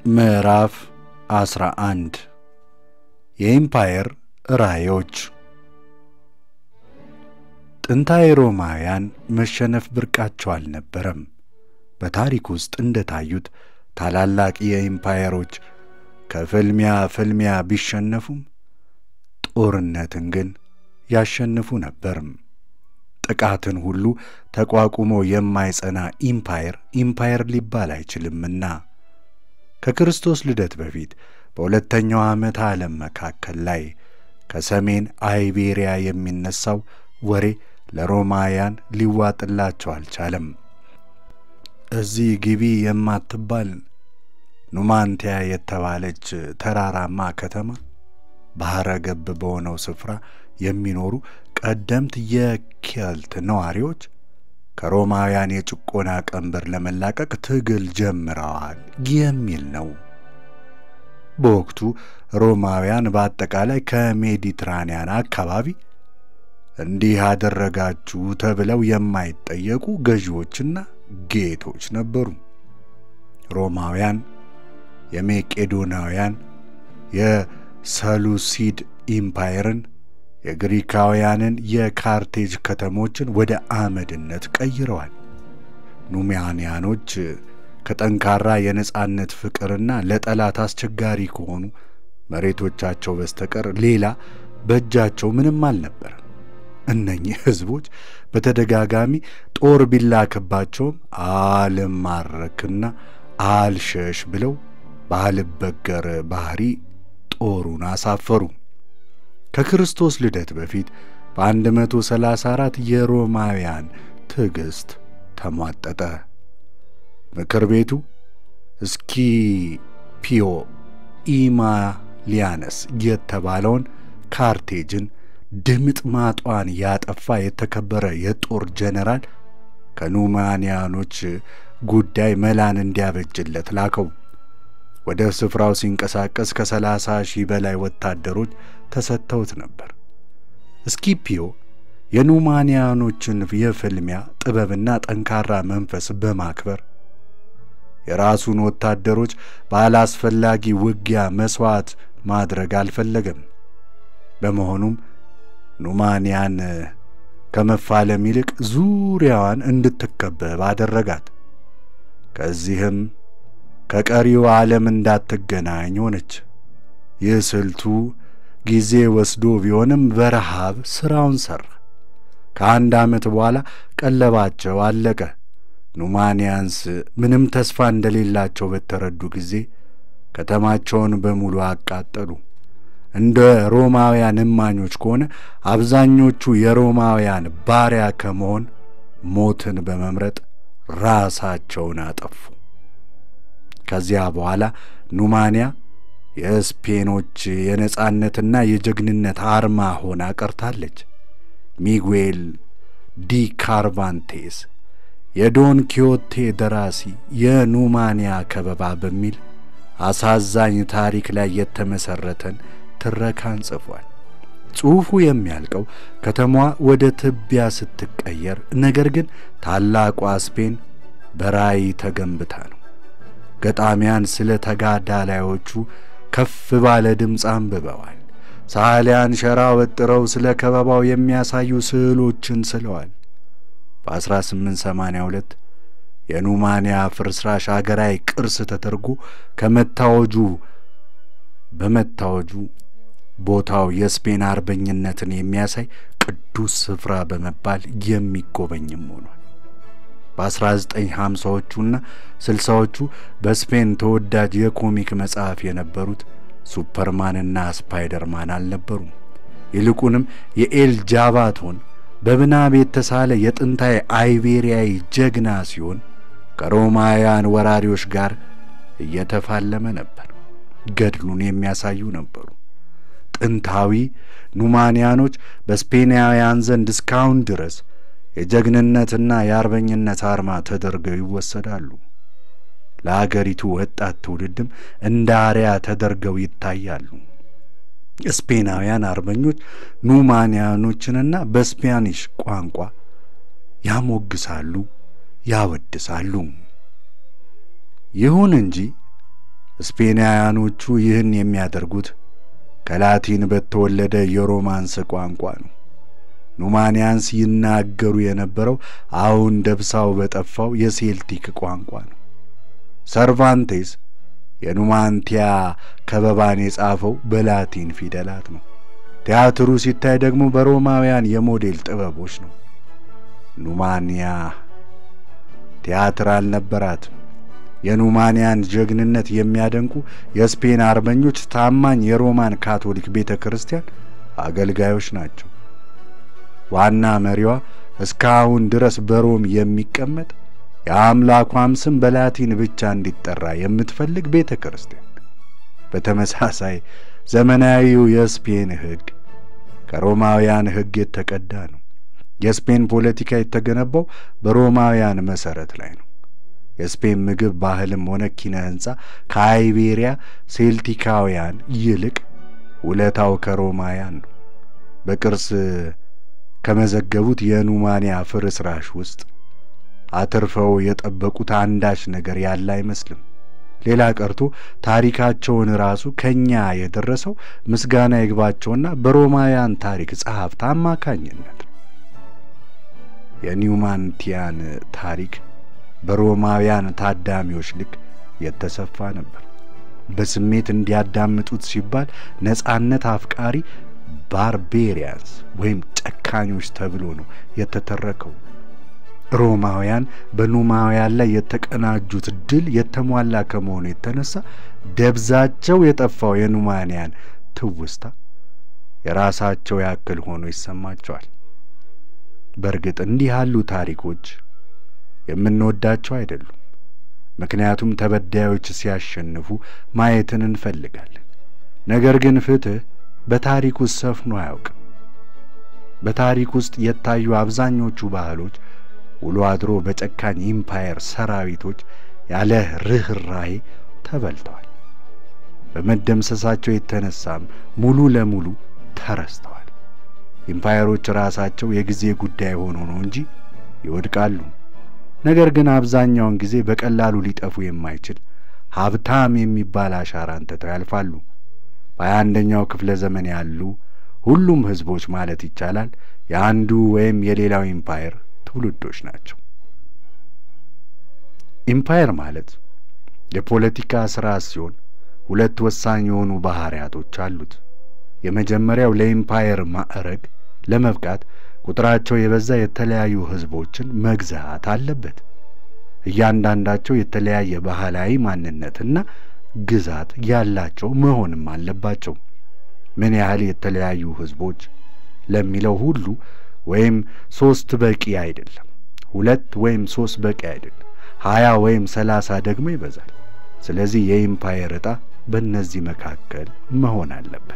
ምዕራፍ 11 የኢምፓየር ራእዮች ጥንታዊ ሮማውያን መሸነፍ ብርቃቸው አልነበረም። በታሪክ ውስጥ እንደታዩት ታላላቅ የኢምፓየሮች ከፍልሚያ ፍልሚያ ቢሸነፉም ጦርነትን ግን ያሸንፉ ነበርም። ጥቃትን ሁሉ ተቋቁሞ የማይጸና ኢምፓየር ኢምፓየር ሊባል አይችልምና ከክርስቶስ ልደት በፊት በሁለተኛው ዓመት ዓለም መካከል ላይ ከሰሜን አይቤሪያ የሚነሳው ወሬ ለሮማውያን ሊዋጥላቸው አልቻለም። እዚህ ግቢ የማትባል ኑማንቲያ የተባለች ተራራማ ከተማ ባሕረ ገብ በሆነው ስፍራ የሚኖሩ ቀደምት የኬልት ነዋሪዎች ከሮማውያን የጭቆና ቀንበር ለመላቀቅ ትግል ጀምረዋል የሚል ነው። በወቅቱ ሮማውያን በአጠቃላይ ከሜዲትራንያን አካባቢ እንዲህ አደረጋችሁ ተብለው የማይጠየቁ ገዢዎችና ጌቶች ነበሩ። ሮማውያን የሜቄዶናውያን የሰሉሲድ ኢምፓየርን የግሪካውያንን የካርቴጅ ከተሞችን ወደ አመድነት ቀይረዋል። ኑሚያንያኖች ከጠንካራ የነጻነት ፍቅርና ለጠላት አስቸጋሪ ከሆኑ መሬቶቻቸው በስተቀር ሌላ በእጃቸው ምንም አልነበረም። እነኚህ ሕዝቦች በተደጋጋሚ ጦር ቢላክባቸውም አልማረክና አልሸሽ ብለው ባልበገር ባህሪ ጦሩን አሳፈሩ። ከክርስቶስ ልደት በፊት በ134 የሮማውያን ትዕግሥት ተሟጠጠ። ምክር ቤቱ ስኪፒዮ ኢማሊያነስ የተባለውን ካርቴጅን ድምጥ ማጧን ያጠፋ የተከበረ የጦር ጀነራል ከኑማንያኖች ጉዳይ መላን እንዲያበጅለት ላከው። ወደ ስፍራው ሲንቀሳቀስ ከሰላሳ ሺህ በላይ ወታደሮች ተሰጥተውት ነበር። ስኪፒዮ የኑማንያኖችን የፍልሚያ ጥበብና ጠንካራ መንፈስ በማክበር የራሱን ወታደሮች ባላስፈላጊ ውጊያ መሥዋዕት ማድረግ አልፈለገም። በመሆኑም ኑማንያን ከመፋለም ይልቅ ዙሪያዋን እንድትከበብ አደረጋት። ከዚህም ከቀሪው ዓለም እንዳትገናኝ ሆነች። ይህ ስልቱ ጊዜ ወስዶ ቢሆንም በረሃብ ሥራውን ሠራ። ከአንድ ዓመት በኋላ ቀለባቸው አለቀ። ኑማንያንስ ምንም ተስፋ እንደሌላቸው በተረዱ ጊዜ ከተማቸውን በሙሉ አቃጠሉ። እንደ ሮማውያን እማኞች ከሆነ አብዛኞቹ የሮማውያን ባሪያ ከመሆን ሞትን በመምረጥ ራሳቸውን አጠፉ። ከዚያ በኋላ ኑማንያ የስፔኖች የነጻነትና የጀግንነት አርማ ሆና ቀርታለች። ሚጉኤል ዲ ካርቫንቴስ የዶን ኪዮቴ ደራሲ የኑማንያ ከበባ በሚል አሳዛኝ ታሪክ ላይ የተመሠረተን ትረካን ጽፏል። ጽሑፉ የሚያልቀው ከተማዋ ወደ ትቢያ ስትቀየር፣ ነገር ግን ታላቋ ስፔን በራእይ ተገንብታ ነው። ገጣሚያን ስለ ተጋዳላዮቹ ከፍ ባለ ድምፅ አንብበዋል። ሰዓሊያን ሸራ ወጥረው ስለ ከበባው የሚያሳዩ ስዕሎችን ስለዋል። በ1882 የኑማንያ ፍርስራሽ አገራዊ ቅርስ ተደርጎ ከመታወጁ በመታወጁ ቦታው የስፔን አርበኝነትን የሚያሳይ ቅዱስ ስፍራ በመባል የሚጎበኝም ሆኗል። በ1950ዎቹና ስልሳዎቹ በስፔን ተወዳጅ የኮሚክ መጽሐፍ የነበሩት ሱፐርማንና ስፓይደርማን አልነበሩም። ይልቁንም የኤል ጃባቶን በምናብ የተሳለ የጥንታዊ አይቤሪያዊ ጀግና ሲሆን ከሮማውያን ወራሪዎች ጋር እየተፋለመ ነበር። ገድሉን የሚያሳዩ ነበሩ። ጥንታዊ ኑማንያኖች በስፔናውያን ዘንድ እስካሁን ድረስ የጀግንነትና የአርበኝነት አርማ ተደርገው ይወሰዳሉ። ለአገሪቱ ወጣት ትውልድም እንደ አርያ ተደርገው ይታያሉ። ስፔናውያን አርበኞች ኑማንያኖችንና በስፓኒሽ ቋንቋ ያሞግሳሉ፣ ያወድሳሉ። ይሁን እንጂ ስፔናውያኖቹ ይህን የሚያደርጉት ከላቲን በተወለደ የሮማንስ ቋንቋ ነው። ኑማንያንስ ይናገሩ የነበረው አሁን ደብሳው በጠፋው የሴልቲክ ቋንቋ ነው። ሰርቫንቴስ የኑማንቲያ ከበባን የጻፈው በላቲን ፊደላት ነው። ቲያትሩ ሲታይ ደግሞ በሮማውያን የሞዴል ጥበቦች ነው። ኑማንያ ቲያትር አልነበራትም። የኑማንያን ጀግንነት የሚያደንቁ የስፔን አርበኞች ታማኝ የሮማን ካቶሊክ ቤተ ክርስቲያን አገልጋዮች ናቸው። ዋና መሪዋ እስካሁን ድረስ በሮም የሚቀመጥ የአምላኳም ስም በላቲን ብቻ እንዲጠራ የምትፈልግ ቤተ ክርስቲያን። በተመሳሳይ ዘመናዊው የስፔን ሕግ ከሮማውያን ሕግ የተቀዳ ነው። የስፔን ፖለቲካ የተገነባው በሮማውያን መሠረት ላይ ነው። የስፔን ምግብ ባህልም ሆነ ኪነ ሕንፃ ከአይቤሪያ ሴልቲካውያን ይልቅ ውለታው ከሮማውያን ነው። በቅርስ ከመዘገቡት የኑማንያ ፍርስራሽ ውስጥ አትርፈው የጠበቁት አንዳች ነገር ያለ አይመስልም። ሌላ ቀርቶ ታሪካቸውን ራሱ ከኛ የደረሰው ምስጋና ይግባቸውና በሮማውያን ታሪክ ጸሐፍት አማካኝነት ነው። የኒውማንቲያን ታሪክ በሮማውያን ታዳሚዎች ልክ የተሰፋ ነበር። በስሜት እንዲያዳምጡት ሲባል ነጻነት አፍቃሪ ባርቤሪያንስ ወይም ጨካኞች ተብሎ ነው የተተረከው። ሮማውያን በኑማውያን ላይ የተቀናጁት ድል የተሟላ ከመሆኑ የተነሳ ደብዛቸው የጠፋው የኑማንያን ትውስታ የራሳቸው ያክል ሆኖ ይሰማቸዋል። በእርግጥ እንዲህ ያሉ ታሪኮች የምንወዳቸው አይደሉም። ምክንያቱም ተበዳዮች ሲያሸንፉ ማየትን እንፈልጋለን። ነገር ግን ፍትሕ በታሪክ ውስጥ ሰፍኖ አያውቅም። በታሪክ ውስጥ የታዩ አብዛኞቹ ባህሎች ውሎ አድሮ በጨካኝ ኢምፓየር ሰራዊቶች ያለ ርኅራሄ ተበልተዋል። በመደምሰሳቸው የተነሳም ሙሉ ለሙሉ ተረስተዋል። ኢምፓየሮች ራሳቸው የጊዜ ጉዳይ ሆኖ ነው እንጂ ይወድቃሉ። ነገር ግን አብዛኛውን ጊዜ በቀላሉ ሊጠፉ የማይችል ሀብታም የሚባል አሻራን ትተው ያልፋሉ። በሀያ አንደኛው ክፍለ ዘመን ያሉ ሁሉም ሕዝቦች ማለት ይቻላል የአንዱ ወይም የሌላው ኢምፓየር ትውልዶች ናቸው። ኢምፓየር ማለት የፖለቲካ ስርዓት ሲሆን ሁለት ወሳኝ የሆኑ ባህሪያቶች አሉት። የመጀመሪያው ለኢምፓየር ማዕረግ ለመብቃት ቁጥራቸው የበዛ የተለያዩ ሕዝቦችን መግዛት አለበት። እያንዳንዳቸው የተለያየ ባህላዊ ማንነትና ግዛት ያላቸው መሆንም አለባቸው። ምን ያህል የተለያዩ ሕዝቦች ለሚለው ሁሉ ወይም ሶስት በቂ አይደለም። ሁለት ወይም ሶስት በቂ አይደለም። ሀያ ወይም ሰላሳ ደግሞ ይበዛል። ስለዚህ የኢምፓየር ዕጣ በእነዚህ መካከል መሆን አለበት።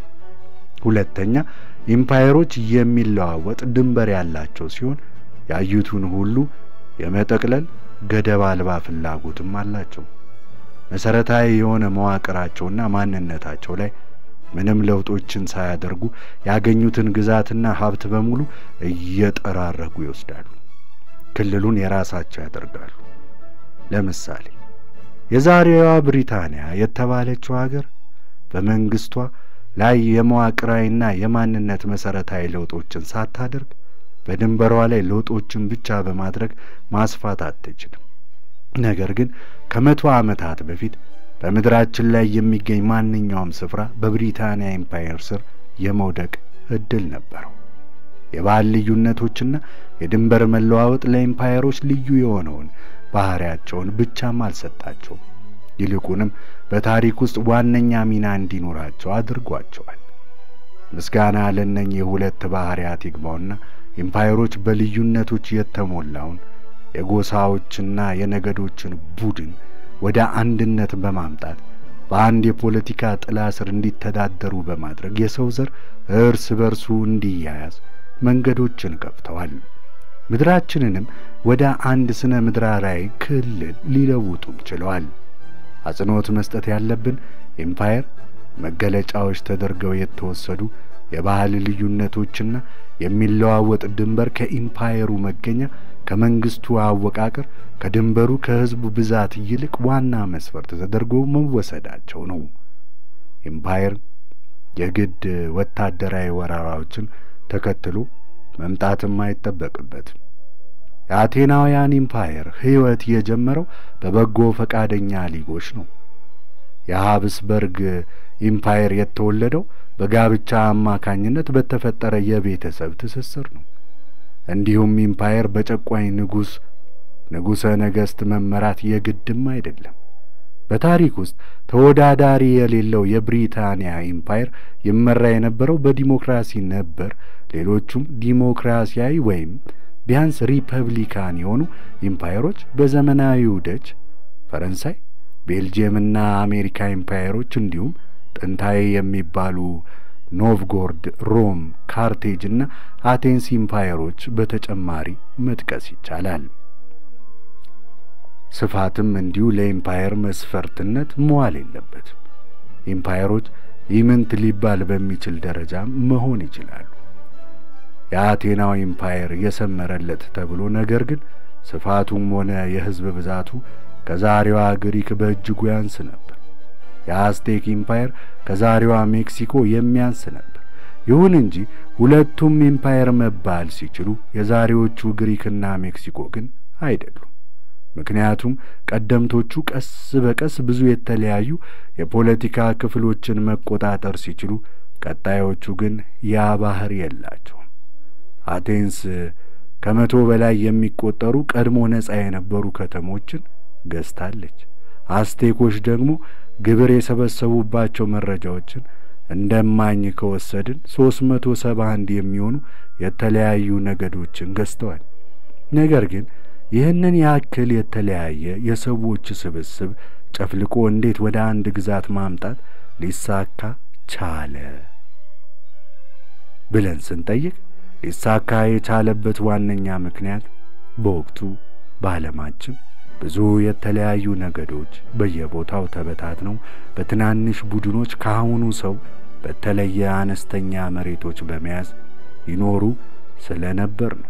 ሁለተኛ ኢምፓየሮች የሚለዋወጥ ድንበር ያላቸው ሲሆን ያዩቱን ሁሉ የመጠቅለል ገደብ አልባ ፍላጎትም አላቸው። መሰረታዊ የሆነ መዋቅራቸውና ማንነታቸው ላይ ምንም ለውጦችን ሳያደርጉ ያገኙትን ግዛትና ሀብት በሙሉ እየጠራረጉ ይወስዳሉ። ክልሉን የራሳቸው ያደርጋሉ። ለምሳሌ የዛሬዋ ብሪታንያ የተባለችው ሀገር በመንግስቷ ላይ የመዋቅራዊና የማንነት መሰረታዊ ለውጦችን ሳታደርግ በድንበሯ ላይ ለውጦችን ብቻ በማድረግ ማስፋት አትችልም። ነገር ግን ከመቶ ዓመታት በፊት በምድራችን ላይ የሚገኝ ማንኛውም ስፍራ በብሪታንያ ኤምፓየር ስር የመውደቅ እድል ነበረው። የባህል ልዩነቶችና የድንበር መለዋወጥ ለኤምፓየሮች ልዩ የሆነውን ባህሪያቸውን ብቻም አልሰጣቸውም። ይልቁንም በታሪክ ውስጥ ዋነኛ ሚና እንዲኖራቸው አድርጓቸዋል። ምስጋና ለእነኚህ የሁለት ባህሪያት ይግባውና ኤምፓየሮች በልዩነቶች የተሞላውን የጎሳዎችና የነገዶችን ቡድን ወደ አንድነት በማምጣት በአንድ የፖለቲካ ጥላ ስር እንዲተዳደሩ በማድረግ የሰው ዘር እርስ በርሱ እንዲያያዝ መንገዶችን ከፍተዋል። ምድራችንንም ወደ አንድ ስነ ምድራዊ ክልል ሊለውጡም ችለዋል። አጽንዖት መስጠት ያለብን ኤምፓየር መገለጫዎች ተደርገው የተወሰዱ የባህል ልዩነቶችና የሚለዋወጥ ድንበር ከኢምፓየሩ መገኛ ከመንግስቱ አወቃቀር ከድንበሩ ከህዝቡ ብዛት ይልቅ ዋና መስፈርት ተደርጎ መወሰዳቸው ነው። ኢምፓየር የግድ ወታደራዊ ወረራዎችን ተከትሎ መምጣትም አይጠበቅበትም። የአቴናውያን ኢምፓየር ሕይወት የጀመረው በበጎ ፈቃደኛ ሊጎች ነው። የሀብስበርግ ኢምፓየር የተወለደው በጋብቻ አማካኝነት በተፈጠረ የቤተሰብ ትስስር ነው። እንዲሁም ኢምፓየር በጨቋኝ ንጉሥ ንጉሠ ነገሥት መመራት የግድም አይደለም። በታሪክ ውስጥ ተወዳዳሪ የሌለው የብሪታንያ ኢምፓየር ይመራ የነበረው በዲሞክራሲ ነበር። ሌሎቹም ዲሞክራሲያዊ ወይም ቢያንስ ሪፐብሊካን የሆኑ ኢምፓየሮች በዘመናዊው ደች፣ ፈረንሳይ፣ ቤልጅየምና አሜሪካ ኢምፓየሮች እንዲሁም ጥንታዊ የሚባሉ ኖቭጎርድ፣ ሮም፣ ካርቴጅ እና አቴንስ ኢምፓየሮች በተጨማሪ መጥቀስ ይቻላል። ስፋትም እንዲሁ ለኢምፓየር መስፈርትነት መዋል የለበትም። ኢምፓየሮች ኢምንት ሊባል በሚችል ደረጃ መሆን ይችላሉ። የአቴናው ኢምፓየር የሰመረለት ተብሎ ነገር ግን ስፋቱም ሆነ የሕዝብ ብዛቱ ከዛሬዋ ግሪክ በእጅጉ ያንስ ነበር። የአስቴክ ኢምፓየር ከዛሬዋ ሜክሲኮ የሚያንስ ነበር። ይሁን እንጂ ሁለቱም ኢምፓየር መባል ሲችሉ የዛሬዎቹ ግሪክና ሜክሲኮ ግን አይደሉም። ምክንያቱም ቀደምቶቹ ቀስ በቀስ ብዙ የተለያዩ የፖለቲካ ክፍሎችን መቆጣጠር ሲችሉ፣ ቀጣዮቹ ግን ያ ባህር የላቸውም። አቴንስ ከመቶ በላይ የሚቆጠሩ ቀድሞ ነጻ የነበሩ ከተሞችን ገዝታለች። አስቴኮች ደግሞ ግብር የሰበሰቡባቸው መረጃዎችን እንደማኝ ከወሰድን ሶስት መቶ ሰባ አንድ የሚሆኑ የተለያዩ ነገዶችን ገዝተዋል። ነገር ግን ይህንን ያክል የተለያየ የሰዎች ስብስብ ጨፍልቆ እንዴት ወደ አንድ ግዛት ማምጣት ሊሳካ ቻለ ብለን ስንጠይቅ ሊሳካ የቻለበት ዋነኛ ምክንያት በወቅቱ በዓለማችን ብዙ የተለያዩ ነገዶች በየቦታው ተበታትነው በትናንሽ ቡድኖች ከአሁኑ ሰው በተለየ አነስተኛ መሬቶች በመያዝ ይኖሩ ስለነበር ነው።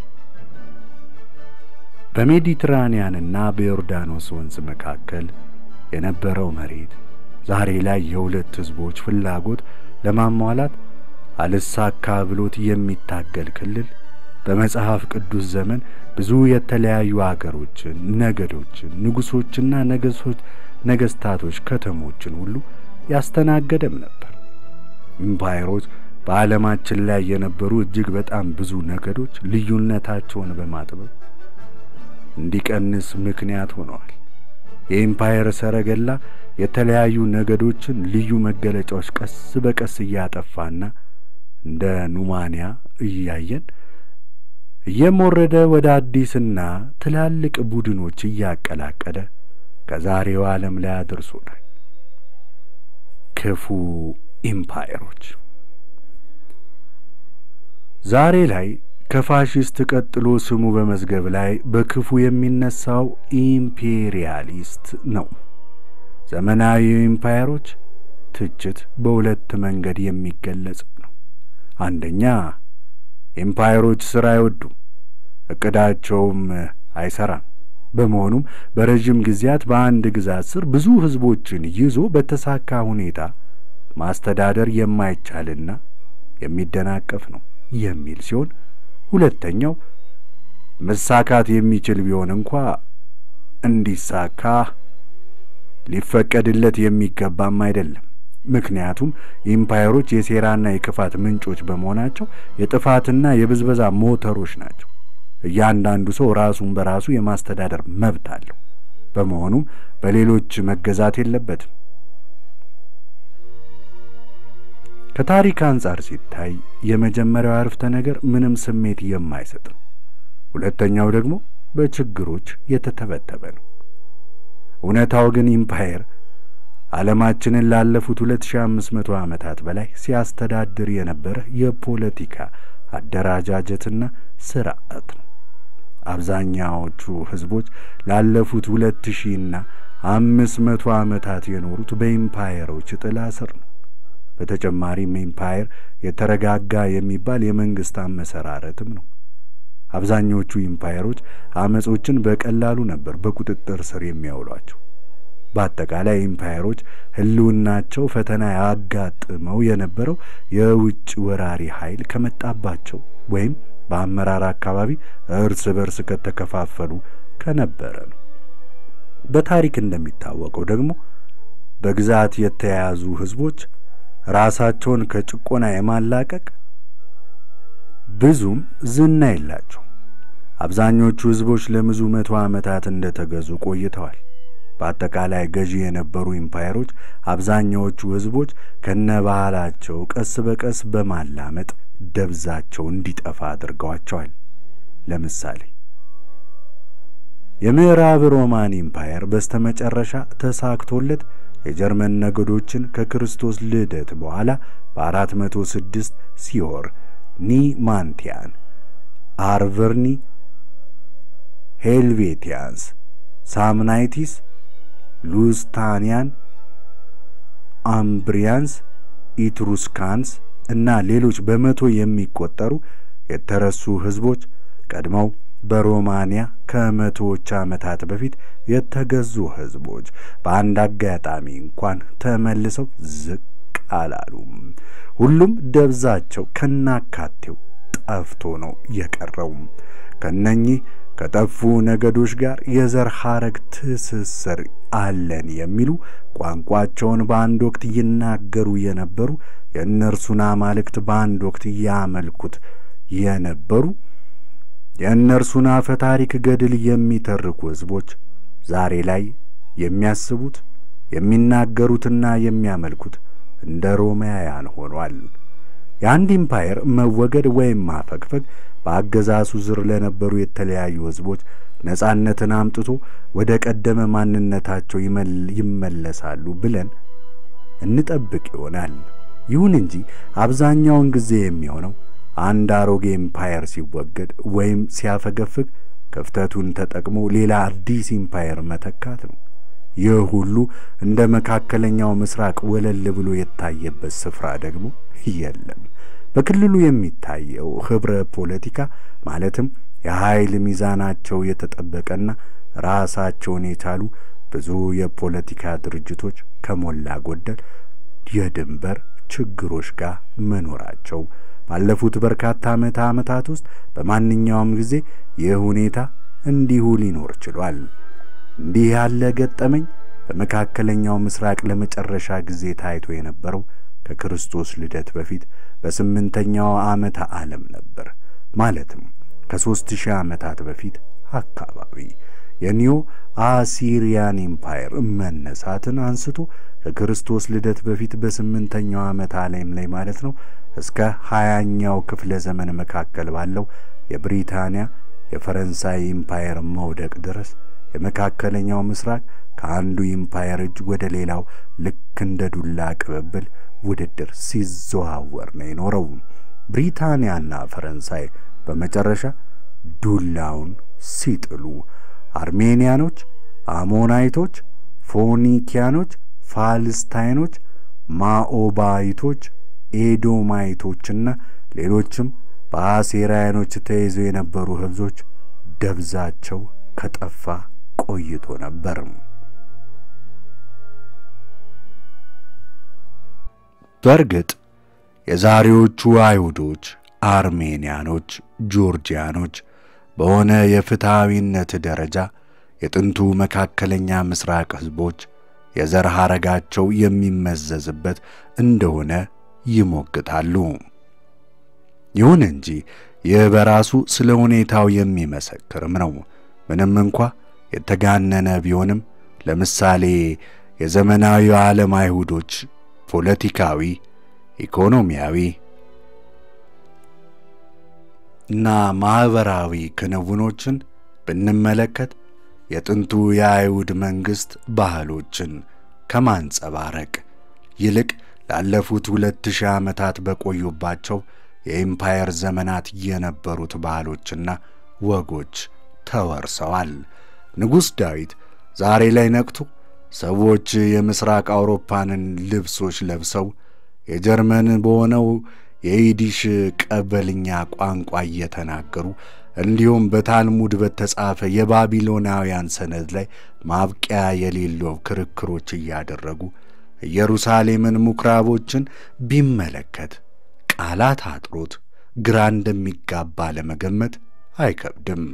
በሜዲትራንያንና በዮርዳኖስ ወንዝ መካከል የነበረው መሬት ዛሬ ላይ የሁለት ሕዝቦች ፍላጎት ለማሟላት አልሳካ ብሎት የሚታገል ክልል በመጽሐፍ ቅዱስ ዘመን ብዙ የተለያዩ አገሮችን፣ ነገዶችን፣ ንጉሶችና ነገሶች፣ ነገስታቶች፣ ከተሞችን ሁሉ ያስተናገደም ነበር። ኢምፓየሮች በዓለማችን ላይ የነበሩ እጅግ በጣም ብዙ ነገዶች ልዩነታቸውን በማጥበብ እንዲቀንስ ምክንያት ሆነዋል። የኢምፓየር ሰረገላ የተለያዩ ነገዶችን ልዩ መገለጫዎች ቀስ በቀስ እያጠፋና እንደ ኑማንያ እያየን እየሞረደ ወደ አዲስና ትላልቅ ቡድኖች እያቀላቀለ ከዛሬው ዓለም ላይ አድርሶናል። ክፉ ኢምፓየሮች ዛሬ ላይ ከፋሽስት ቀጥሎ ስሙ በመዝገብ ላይ በክፉ የሚነሳው ኢምፔሪያሊስት ነው። ዘመናዊ ኢምፓየሮች ትችት በሁለት መንገድ የሚገለጽ ነው። አንደኛ ኤምፓየሮች ሥራ አይወዱም፣ ዕቅዳቸውም አይሠራም። በመሆኑም በረዥም ጊዜያት በአንድ ግዛት ስር ብዙ ሕዝቦችን ይዞ በተሳካ ሁኔታ ማስተዳደር የማይቻልና የሚደናቀፍ ነው የሚል ሲሆን፣ ሁለተኛው መሳካት የሚችል ቢሆን እንኳ እንዲሳካ ሊፈቀድለት የሚገባም አይደለም። ምክንያቱም ኢምፓየሮች የሴራና የክፋት ምንጮች በመሆናቸው የጥፋትና የብዝበዛ ሞተሮች ናቸው። እያንዳንዱ ሰው ራሱን በራሱ የማስተዳደር መብት አለው። በመሆኑም በሌሎች መገዛት የለበትም። ከታሪክ አንጻር ሲታይ የመጀመሪያው አረፍተ ነገር ምንም ስሜት የማይሰጥ ነው። ሁለተኛው ደግሞ በችግሮች የተተበተበ ነው። እውነታው ግን ኢምፓየር ዓለማችንን ላለፉት 2500 ዓመታት በላይ ሲያስተዳድር የነበረ የፖለቲካ አደራጃጀትና ስርዓት ነው። አብዛኛዎቹ ሕዝቦች ላለፉት ሁለት ሺህና አምስት መቶ ዓመታት የኖሩት በኢምፓየሮች ጥላ ስር ነው። በተጨማሪም ኢምፓየር የተረጋጋ የሚባል የመንግሥት አመሰራረትም ነው። አብዛኞቹ ኢምፓየሮች አመጾችን በቀላሉ ነበር በቁጥጥር ስር የሚያውሏቸው። በአጠቃላይ ኢምፓየሮች ሕልውናቸው ፈተና ያጋጥመው የነበረው የውጭ ወራሪ ኃይል ከመጣባቸው ወይም በአመራር አካባቢ እርስ በርስ ከተከፋፈሉ ከነበረ ነው። በታሪክ እንደሚታወቀው ደግሞ በግዛት የተያያዙ ሕዝቦች ራሳቸውን ከጭቆና የማላቀቅ ብዙም ዝና የላቸው። አብዛኞቹ ሕዝቦች ለብዙ መቶ ዓመታት እንደተገዙ ቆይተዋል። በአጠቃላይ ገዢ የነበሩ ኢምፓየሮች አብዛኛዎቹ ሕዝቦች ከነባህላቸው ቀስ በቀስ በማላመጥ ደብዛቸው እንዲጠፋ አድርገዋቸዋል። ለምሳሌ የምዕራብ ሮማን ኢምፓየር በስተመጨረሻ ተሳክቶለት የጀርመን ነገዶችን ከክርስቶስ ልደት በኋላ በ406 ሲሆር ኒማንቲያን፣ አርቨርኒ፣ ሄልቬቲያንስ፣ ሳምናይቲስ፣ ሉስታኒያን፣ አምብሪያንስ፣ ኢትሩስካንስ እና ሌሎች በመቶ የሚቆጠሩ የተረሱ ሕዝቦች ቀድመው በሮማንያ ከመቶዎች ዓመታት በፊት የተገዙ ሕዝቦች በአንድ አጋጣሚ እንኳን ተመልሰው ዝቅ አላሉም። ሁሉም ደብዛቸው ከናካቴው ጠፍቶ ነው የቀረው። ከነኚህ ከጠፉ ነገዶች ጋር የዘር ሐረግ ትስስር አለን የሚሉ ቋንቋቸውን በአንድ ወቅት ይናገሩ የነበሩ የእነርሱን አማልክት በአንድ ወቅት ያመልኩት የነበሩ የእነርሱን አፈ ታሪክ ገድል የሚተርኩ ሕዝቦች ዛሬ ላይ የሚያስቡት የሚናገሩትና የሚያመልኩት እንደ ሮማውያን ሆኗል። የአንድ ኢምፓየር መወገድ ወይም ማፈግፈግ በአገዛዙ ስር ለነበሩ የተለያዩ ሕዝቦች ነጻነትን አምጥቶ ወደ ቀደመ ማንነታቸው ይመለሳሉ ብለን እንጠብቅ ይሆናል። ይሁን እንጂ አብዛኛውን ጊዜ የሚሆነው አንድ አሮጌ ኢምፓየር ሲወገድ ወይም ሲያፈገፍግ ክፍተቱን ተጠቅሞ ሌላ አዲስ ኢምፓየር መተካት ነው። ይህ ሁሉ እንደ መካከለኛው ምስራቅ ወለል ብሎ የታየበት ስፍራ ደግሞ የለም። በክልሉ የሚታየው ኅብረ ፖለቲካ ማለትም የኃይል ሚዛናቸው የተጠበቀና ራሳቸውን የቻሉ ብዙ የፖለቲካ ድርጅቶች ከሞላ ጎደል የድንበር ችግሮች ጋር መኖራቸው ባለፉት በርካታ ዓመተ ዓመታት ውስጥ በማንኛውም ጊዜ ይህ ሁኔታ እንዲሁ ሊኖር ችሏል። እንዲህ ያለ ገጠመኝ በመካከለኛው ምስራቅ ለመጨረሻ ጊዜ ታይቶ የነበረው ከክርስቶስ ልደት በፊት በስምንተኛው ዓመተ ዓለም ነበር። ማለትም ከሦስት ሺህ ዓመታት በፊት አካባቢ የኒዮ አሲሪያን ኢምፓየር መነሳትን አንስቶ ከክርስቶስ ልደት በፊት በስምንተኛው ዓመተ ዓለም ላይ ማለት ነው እስከ ሀያኛው ክፍለ ዘመን መካከል ባለው የብሪታንያ የፈረንሳይ ኢምፓየር መውደቅ ድረስ የመካከለኛው ምስራቅ ከአንዱ ኢምፓየር እጅ ወደ ሌላው ልክ እንደ ዱላ ቅብብል ውድድር ሲዘዋወር ነው የኖረው። ብሪታንያና ፈረንሳይ በመጨረሻ ዱላውን ሲጥሉ አርሜኒያኖች፣ አሞናይቶች፣ ፎኒኪያኖች፣ ፋልስታይኖች፣ ማኦባይቶች፣ ኤዶማይቶችና ሌሎችም በአሴራያኖች ተይዘው የነበሩ ሕዝቦች ደብዛቸው ከጠፋ ቆይቶ ነበር። በእርግጥ የዛሬዎቹ አይሁዶች፣ አርሜንያኖች፣ ጆርጂያኖች በሆነ የፍትሐዊነት ደረጃ የጥንቱ መካከለኛ ምስራቅ ሕዝቦች የዘር ሐረጋቸው የሚመዘዝበት እንደሆነ ይሞግታሉ። ይሁን እንጂ ይህ በራሱ ስለ ሁኔታው የሚመሰክርም ነው። ምንም እንኳ የተጋነነ ቢሆንም ለምሳሌ የዘመናዊ ዓለም አይሁዶች ፖለቲካዊ፣ ኢኮኖሚያዊ እና ማኅበራዊ ክንውኖችን ብንመለከት የጥንቱ የአይሁድ መንግሥት ባህሎችን ከማንጸባረቅ ይልቅ ላለፉት ሁለት ሺህ ዓመታት በቆዩባቸው የኢምፓየር ዘመናት የነበሩት ባህሎችና ወጎች ተወርሰዋል። ንጉሥ ዳዊት ዛሬ ላይ ነቅቶ ሰዎች የምሥራቅ አውሮፓንን ልብሶች ለብሰው የጀርመን በሆነው የይዲሽ ቀበልኛ ቋንቋ እየተናገሩ እንዲሁም በታልሙድ በተጻፈ የባቢሎናውያን ሰነድ ላይ ማብቂያ የሌለው ክርክሮች እያደረጉ ኢየሩሳሌምን ምኵራቦችን ቢመለከት ቃላት አጥሮት ግራ እንደሚጋባ ለመገመት አይከብድም።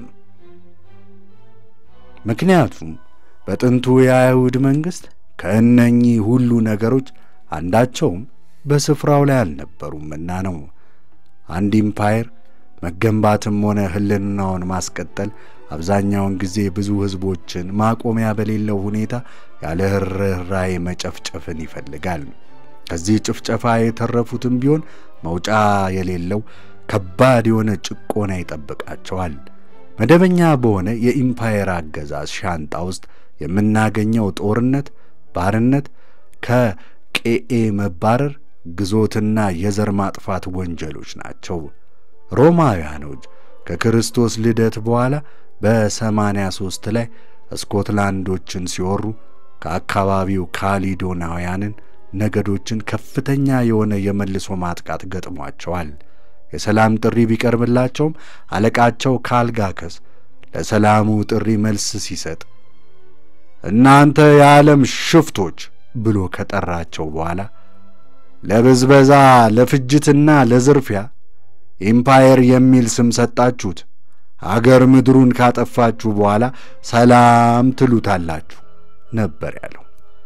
ምክንያቱም በጥንቱ የአይሁድ መንግሥት ከእነኚህ ሁሉ ነገሮች አንዳቸውም በስፍራው ላይ አልነበሩምና ነው። አንድ ኢምፓየር መገንባትም ሆነ ሕልናውን ማስቀጠል አብዛኛውን ጊዜ ብዙ ሕዝቦችን ማቆሚያ በሌለው ሁኔታ ያለ ርኅራኄ መጨፍጨፍን ይፈልጋል። ከዚህ ጭፍጨፋ የተረፉትም ቢሆን መውጫ የሌለው ከባድ የሆነ ጭቆና ይጠብቃቸዋል። መደበኛ በሆነ የኢምፓየር አገዛዝ ሻንጣ ውስጥ የምናገኘው ጦርነት፣ ባርነት፣ ከቄኤ መባረር፣ ግዞትና የዘር ማጥፋት ወንጀሎች ናቸው። ሮማውያኖች ከክርስቶስ ልደት በኋላ በሰማንያ ሦስት ላይ ስኮትላንዶችን ሲወሩ ከአካባቢው ካሊዶናውያንን ነገዶችን ከፍተኛ የሆነ የመልሶ ማጥቃት ገጥሟቸዋል። የሰላም ጥሪ ቢቀርብላቸውም አለቃቸው ካልጋከስ ለሰላሙ ጥሪ መልስ ሲሰጥ እናንተ የዓለም ሽፍቶች ብሎ ከጠራቸው በኋላ ለብዝበዛ ለፍጅትና ለዝርፊያ ኢምፓየር የሚል ስም ሰጣችሁት፣ አገር ምድሩን ካጠፋችሁ በኋላ ሰላም ትሉታላችሁ ነበር ያለው።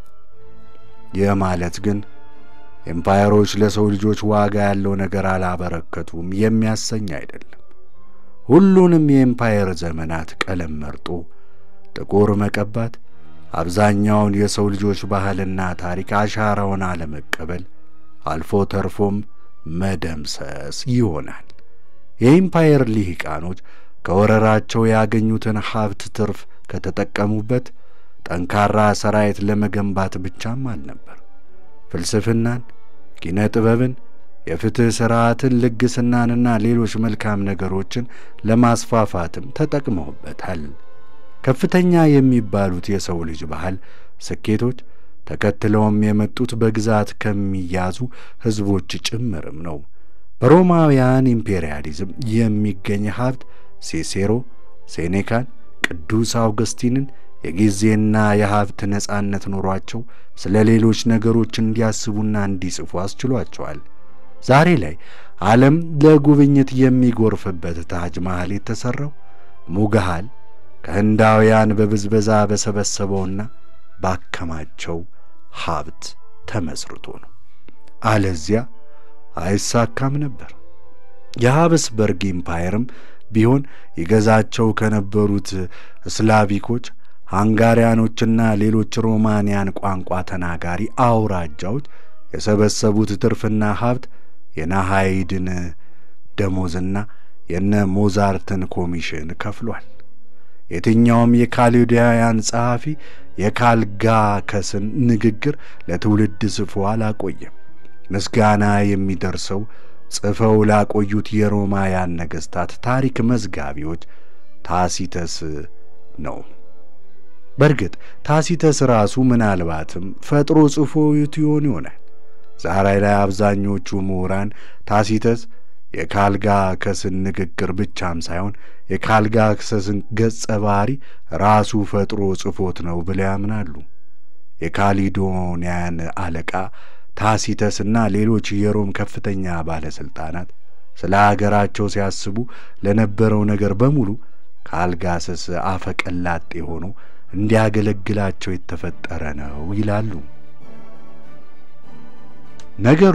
ይህ ማለት ግን ኤምፓየሮች ለሰው ልጆች ዋጋ ያለው ነገር አላበረከቱም የሚያሰኝ አይደለም። ሁሉንም የኤምፓየር ዘመናት ቀለም መርጦ ጥቁር መቀባት፣ አብዛኛውን የሰው ልጆች ባህልና ታሪክ አሻራውን አለመቀበል፣ አልፎ ተርፎም መደምሰስ ይሆናል። የኢምፓየር ልሂቃኖች ከወረራቸው ያገኙትን ሀብት ትርፍ ከተጠቀሙበት ጠንካራ ሰራዊት ለመገንባት ብቻም አልነበር። ፍልስፍናን፣ ኪነ ጥበብን፣ የፍትሕ ሥርዓትን፣ ልግስናንና ሌሎች መልካም ነገሮችን ለማስፋፋትም ተጠቅመውበታል። ከፍተኛ የሚባሉት የሰው ልጅ ባህል ስኬቶች ተከትለውም የመጡት በግዛት ከሚያዙ ሕዝቦች ጭምርም ነው። በሮማውያን ኢምፔሪያሊዝም የሚገኝ ሀብት ሴሴሮ፣ ሴኔካን፣ ቅዱስ አውገስቲንን የጊዜና የሀብት ነጻነት ኖሯቸው ስለ ሌሎች ነገሮች እንዲያስቡና እንዲጽፉ አስችሏቸዋል። ዛሬ ላይ ዓለም ለጉብኝት የሚጎርፍበት ታጅ መሃል የተሠራው ሙግሃል ከህንዳውያን በብዝበዛ በሰበሰበውና ባከማቸው ሀብት ተመስርቶ ነው። አለዚያ አይሳካም ነበር። የሀብስበርግ ኢምፓየርም ቢሆን ይገዛቸው ከነበሩት ስላቪኮች፣ ሃንጋሪያኖችና ሌሎች ሮማንያን ቋንቋ ተናጋሪ አውራጃዎች የሰበሰቡት ትርፍና ሀብት የናሃይድን ደሞዝና የነ ሞዛርትን ኮሚሽን ከፍሏል። የትኛውም የካሊዳውያን ጸሐፊ የካልጋከስን ንግግር ለትውልድ ጽፎ አላቆየም። ምስጋና የሚደርሰው ጽፈው ላቆዩት የሮማውያን ነገሥታት ታሪክ መዝጋቢዎች ታሲተስ ነው። በእርግጥ ታሲተስ ራሱ ምናልባትም ፈጥሮ ጽፎ ይሆን ይሆናል። ዛሬ ላይ አብዛኞቹ ምሁራን ታሲተስ የካልጋከስን ንግግር ብቻም ሳይሆን የካልጋከስን ገጸ ባህሪ ራሱ ፈጥሮ ጽፎት ነው ብለው ያምናሉ። የካሊዶንያን አለቃ ታሲተስና ሌሎች የሮም ከፍተኛ ባለሥልጣናት ስለ አገራቸው ሲያስቡ ለነበረው ነገር በሙሉ ካልጋሰስ አፈቀላጤ ሆኖ እንዲያገለግላቸው የተፈጠረ ነው ይላሉ። ነገሩ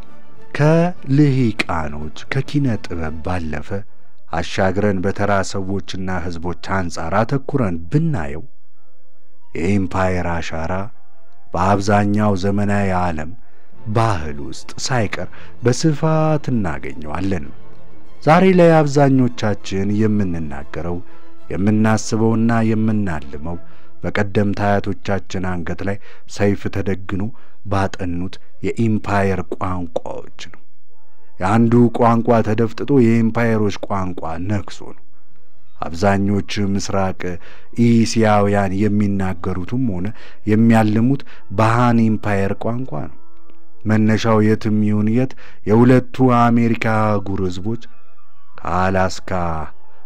ከልሂቃኖች ከኪነ ጥበብ ባለፈ አሻግረን በተራ ሰዎችና ሕዝቦች አንጻር አተኩረን ብናየው የኢምፓየር አሻራ በአብዛኛው ዘመናዊ ዓለም ባህል ውስጥ ሳይቀር በስፋት እናገኘዋለን። ዛሬ ላይ አብዛኞቻችን የምንናገረው የምናስበውና የምናልመው በቀደምት አያቶቻችን አንገት ላይ ሰይፍ ተደግኖ ባጠኑት የኢምፓየር ቋንቋዎች ነው። የአንዱ ቋንቋ ተደፍጥጦ የኢምፓየሮች ቋንቋ ነግሶ ነው። አብዛኞች ምስራቅ ኢሲያውያን የሚናገሩትም ሆነ የሚያልሙት በሃን ኢምፓየር ቋንቋ ነው። መነሻው የትም ይሁን የት የሁለቱ አሜሪካ አህጉር ሕዝቦች ከአላስካ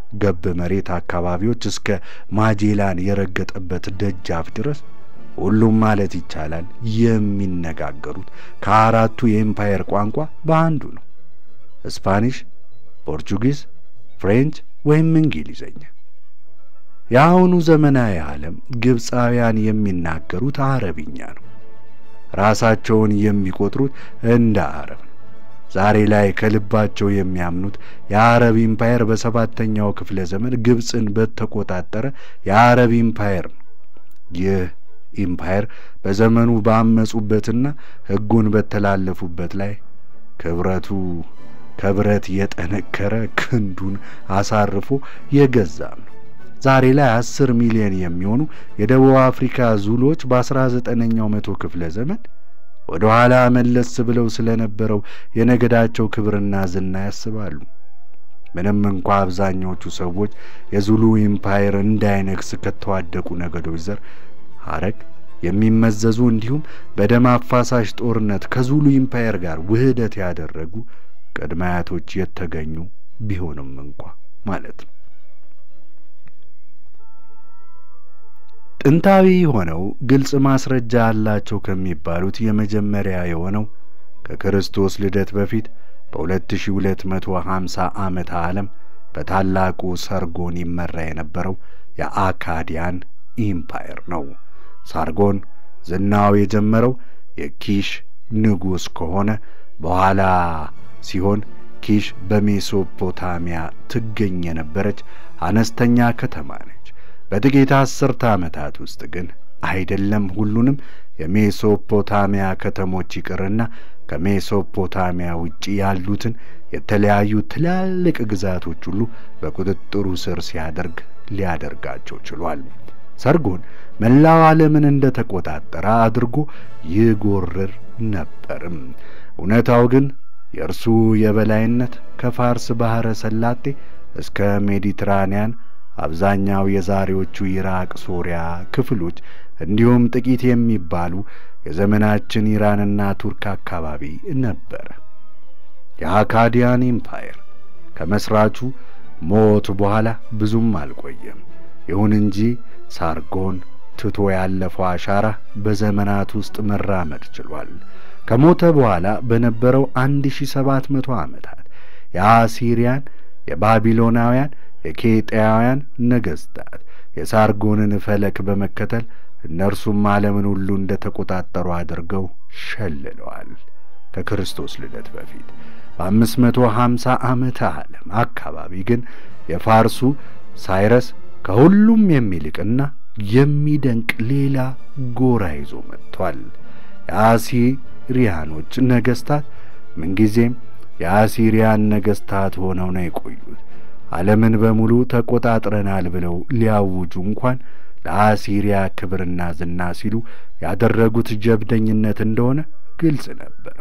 ገብ መሬት አካባቢዎች እስከ ማጄላን የረገጠበት ደጃፍ ድረስ ሁሉም ማለት ይቻላል የሚነጋገሩት ከአራቱ የኤምፓየር ቋንቋ በአንዱ ነው። ስፓኒሽ፣ ፖርቹጊዝ፣ ፍሬንች ወይም እንግሊዘኛ። የአሁኑ ዘመናዊ ዓለም ግብፃውያን የሚናገሩት አረብኛ ነው። ራሳቸውን የሚቆጥሩት እንደ አረብ ነው። ዛሬ ላይ ከልባቸው የሚያምኑት የአረብ ኢምፓየር በሰባተኛው ክፍለ ዘመን ግብፅን በተቆጣጠረ የአረብ ኢምፓየር ነው። ይህ ኢምፓየር በዘመኑ ባመጹበትና ሕጉን በተላለፉበት ላይ ክብረቱ ከብረት የጠነከረ ክንዱን አሳርፎ የገዛም ነው። ዛሬ ላይ አስር ሚሊዮን የሚሆኑ የደቡብ አፍሪካ ዙሎች በአስራ ዘጠነኛው መቶ ክፍለ ዘመን ወደ ኋላ መለስ ብለው ስለነበረው የነገዳቸው ክብርና ዝና ያስባሉ። ምንም እንኳ አብዛኛዎቹ ሰዎች የዙሉ ኢምፓየር እንዳይነግስ ከተዋደቁ ነገዶች ዘር ሐረግ የሚመዘዙ እንዲሁም በደም አፋሳሽ ጦርነት ከዙሉ ኢምፓየር ጋር ውህደት ያደረጉ ቅድመ አያቶች የተገኙ ቢሆንም እንኳ ማለት ነው። ጥንታዊ ሆነው ግልጽ ማስረጃ አላቸው ከሚባሉት የመጀመሪያ የሆነው ከክርስቶስ ልደት በፊት በ2250 ዓመተ ዓለም በታላቁ ሰርጎን ይመራ የነበረው የአካዲያን ኢምፓየር ነው። ሳርጎን ዝናው የጀመረው የኪሽ ንጉሥ ከሆነ በኋላ ሲሆን ኪሽ በሜሶፖታሚያ ትገኝ የነበረች አነስተኛ ከተማ ነች። በጥቂት አስርተ ዓመታት ውስጥ ግን አይደለም ሁሉንም የሜሶፖታሚያ ከተሞች ይቅርና ከሜሶፖታሚያ ውጪ ያሉትን የተለያዩ ትላልቅ ግዛቶች ሁሉ በቁጥጥሩ ስር ሲያደርግ ሊያደርጋቸው ችሏል። ሰርጎን መላው ዓለምን እንደ ተቆጣጠረ አድርጎ ይጎርር ነበርም። እውነታው ግን የእርሱ የበላይነት ከፋርስ ባሕረ ሰላጤ እስከ ሜዲትራንያን አብዛኛው የዛሬዎቹ ኢራቅ፣ ሶሪያ ክፍሎች እንዲሁም ጥቂት የሚባሉ የዘመናችን ኢራንና ቱርክ አካባቢ ነበረ። የአካዲያን ኢምፓየር ከመስራቹ ሞት በኋላ ብዙም አልቆየም። ይሁን እንጂ ሳርጎን ትቶ ያለፈው አሻራ በዘመናት ውስጥ መራመድ ችሏል። ከሞተ በኋላ በነበረው 1700 ዓመታት የአሲሪያን፣ የባቢሎናውያን፣ የኬጢያውያን ነገሥታት የሳርጎንን ፈለክ በመከተል እነርሱም ዓለምን ሁሉ እንደ ተቆጣጠሩ አድርገው ሸልለዋል። ከክርስቶስ ልደት በፊት በአምስት መቶ ሀምሳ ዓመተ ዓለም አካባቢ ግን የፋርሱ ሳይረስ ከሁሉም የሚልቅና የሚደንቅ ሌላ ጎራ ይዞ መጥቷል። የአሲሪያኖች ነገሥታት ምንጊዜም የአሲሪያን ነገሥታት ሆነው ነው የቆዩት። ዓለምን በሙሉ ተቆጣጥረናል ብለው ሊያውጁ እንኳን ለአሲሪያ ክብርና ዝና ሲሉ ያደረጉት ጀብደኝነት እንደሆነ ግልጽ ነበር።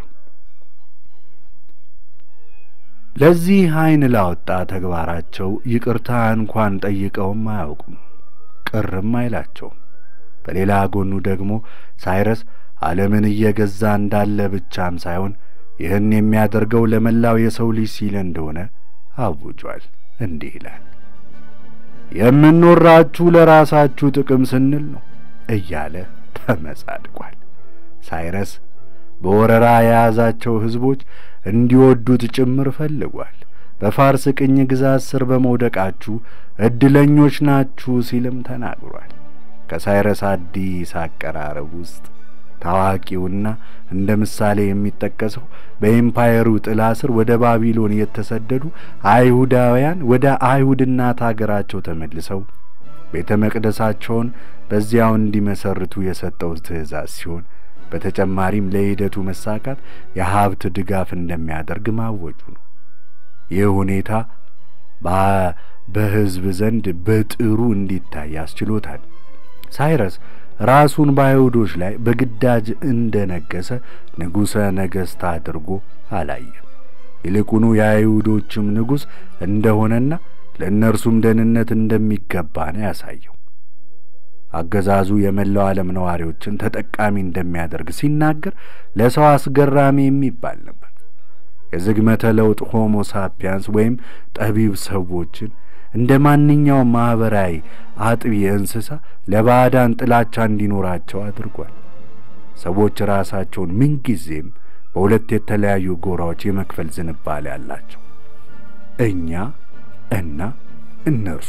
ለዚህ ዓይን ላወጣ ተግባራቸው ይቅርታ እንኳን ጠይቀውም አያውቁም፣ ቅርም አይላቸውም። በሌላ ጎኑ ደግሞ ሳይረስ ዓለምን እየገዛ እንዳለ ብቻም ሳይሆን ይህን የሚያደርገው ለመላው የሰው ልጅ ሲል እንደሆነ አውጇል። እንዲህ ይላል፣ የምንወራችሁ ለራሳችሁ ጥቅም ስንል ነው እያለ ተመጻድቋል። ሳይረስ በወረራ የያዛቸው ሕዝቦች እንዲወዱት ጭምር ፈልጓል። በፋርስ ቅኝ ግዛት ስር በመውደቃችሁ ዕድለኞች ናችሁ ሲልም ተናግሯል። ከሳይረስ አዲስ አቀራረብ ውስጥ ታዋቂውና እንደ ምሳሌ የሚጠቀሰው በኤምፓየሩ ጥላ ስር ወደ ባቢሎን የተሰደዱ አይሁዳውያን ወደ አይሁድ እናት አገራቸው ተመልሰው ቤተ መቅደሳቸውን በዚያው እንዲመሰርቱ የሰጠው ትእዛዝ ሲሆን በተጨማሪም ለሂደቱ መሳካት የሀብት ድጋፍ እንደሚያደርግ ማወጁ ነው። ይህ ሁኔታ በሕዝብ ዘንድ በጥሩ እንዲታይ አስችሎታል። ሳይረስ ራሱን በአይሁዶች ላይ በግዳጅ እንደነገሰ ንጉሠ ነገሥት አድርጎ አላየም። ይልቁኑ የአይሁዶችም ንጉሥ እንደሆነና ለእነርሱም ደህንነት እንደሚገባ ነው ያሳየው። አገዛዙ የመላው ዓለም ነዋሪዎችን ተጠቃሚ እንደሚያደርግ ሲናገር ለሰው አስገራሚ የሚባል ነበር። የዝግመተ ለውጥ ሆሞ ሳፒያንስ ወይም ጠቢብ ሰዎችን እንደ ማንኛውም ማኅበራዊ አጥቢ እንስሳ ለባዕዳን ጥላቻ እንዲኖራቸው አድርጓል። ሰዎች ራሳቸውን ምንጊዜም በሁለት የተለያዩ ጎራዎች የመክፈል ዝንባሌ አላቸው። እኛ እና እነርሱ።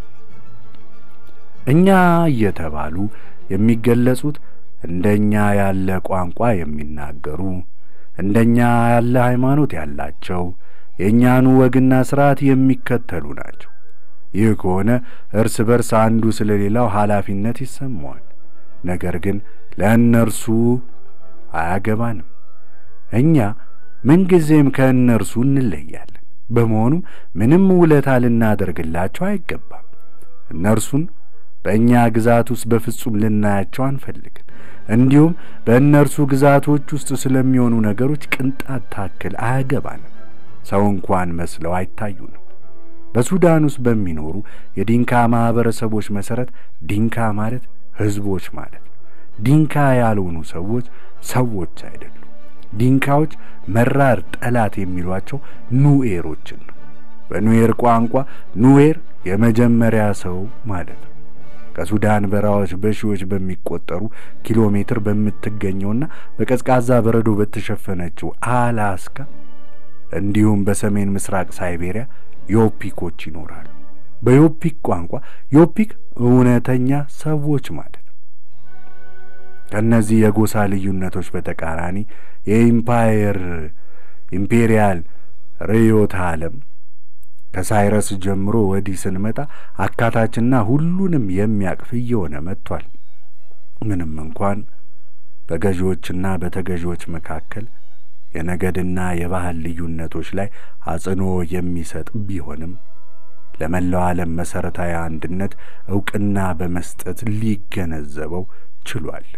እኛ እየተባሉ የሚገለጹት እንደኛ ያለ ቋንቋ የሚናገሩ እንደኛ ያለ ሃይማኖት ያላቸው የእኛኑ ወግና ሥርዓት የሚከተሉ ናቸው። ይህ ከሆነ እርስ በርስ አንዱ ስለ ሌላው ኃላፊነት ይሰማዋል። ነገር ግን ለእነርሱ አያገባንም። እኛ ምንጊዜም ከእነርሱ እንለያለን። በመሆኑም ምንም ውለታ ልናደርግላቸው አይገባም። እነርሱን በእኛ ግዛት ውስጥ በፍጹም ልናያቸው አንፈልግም። እንዲሁም በእነርሱ ግዛቶች ውስጥ ስለሚሆኑ ነገሮች ቅንጣት ታክል አያገባንም። ሰው እንኳን መስለው አይታዩንም። በሱዳን ውስጥ በሚኖሩ የዲንካ ማኅበረሰቦች መሠረት ዲንካ ማለት ሕዝቦች ማለት ነው። ዲንካ ያልሆኑ ሰዎች ሰዎች አይደሉም። ዲንካዎች መራር ጠላት የሚሏቸው ኑኤሮችን ነው። በኑዌር ቋንቋ ኑዌር የመጀመሪያ ሰው ማለት ነው። ከሱዳን በረሃዎች በሺዎች በሚቆጠሩ ኪሎ ሜትር በምትገኘውና በቀዝቃዛ በረዶ በተሸፈነችው አላስካ እንዲሁም በሰሜን ምስራቅ ሳይቤሪያ ዮፒኮች ይኖራሉ። በዮፒክ ቋንቋ ዮፒክ እውነተኛ ሰዎች ማለት ነው። ከእነዚህ የጎሳ ልዩነቶች በተቃራኒ የኢምፓየር ኢምፔሪያል ርዕዮተ ዓለም ከሳይረስ ጀምሮ ወዲህ ስንመጣ አካታችና ሁሉንም የሚያቅፍ እየሆነ መጥቷል። ምንም እንኳን በገዢዎችና በተገዢዎች መካከል የነገድና የባህል ልዩነቶች ላይ አጽንኦ የሚሰጥ ቢሆንም ለመላው ዓለም መሠረታዊ አንድነት ዕውቅና በመስጠት ሊገነዘበው ችሏል።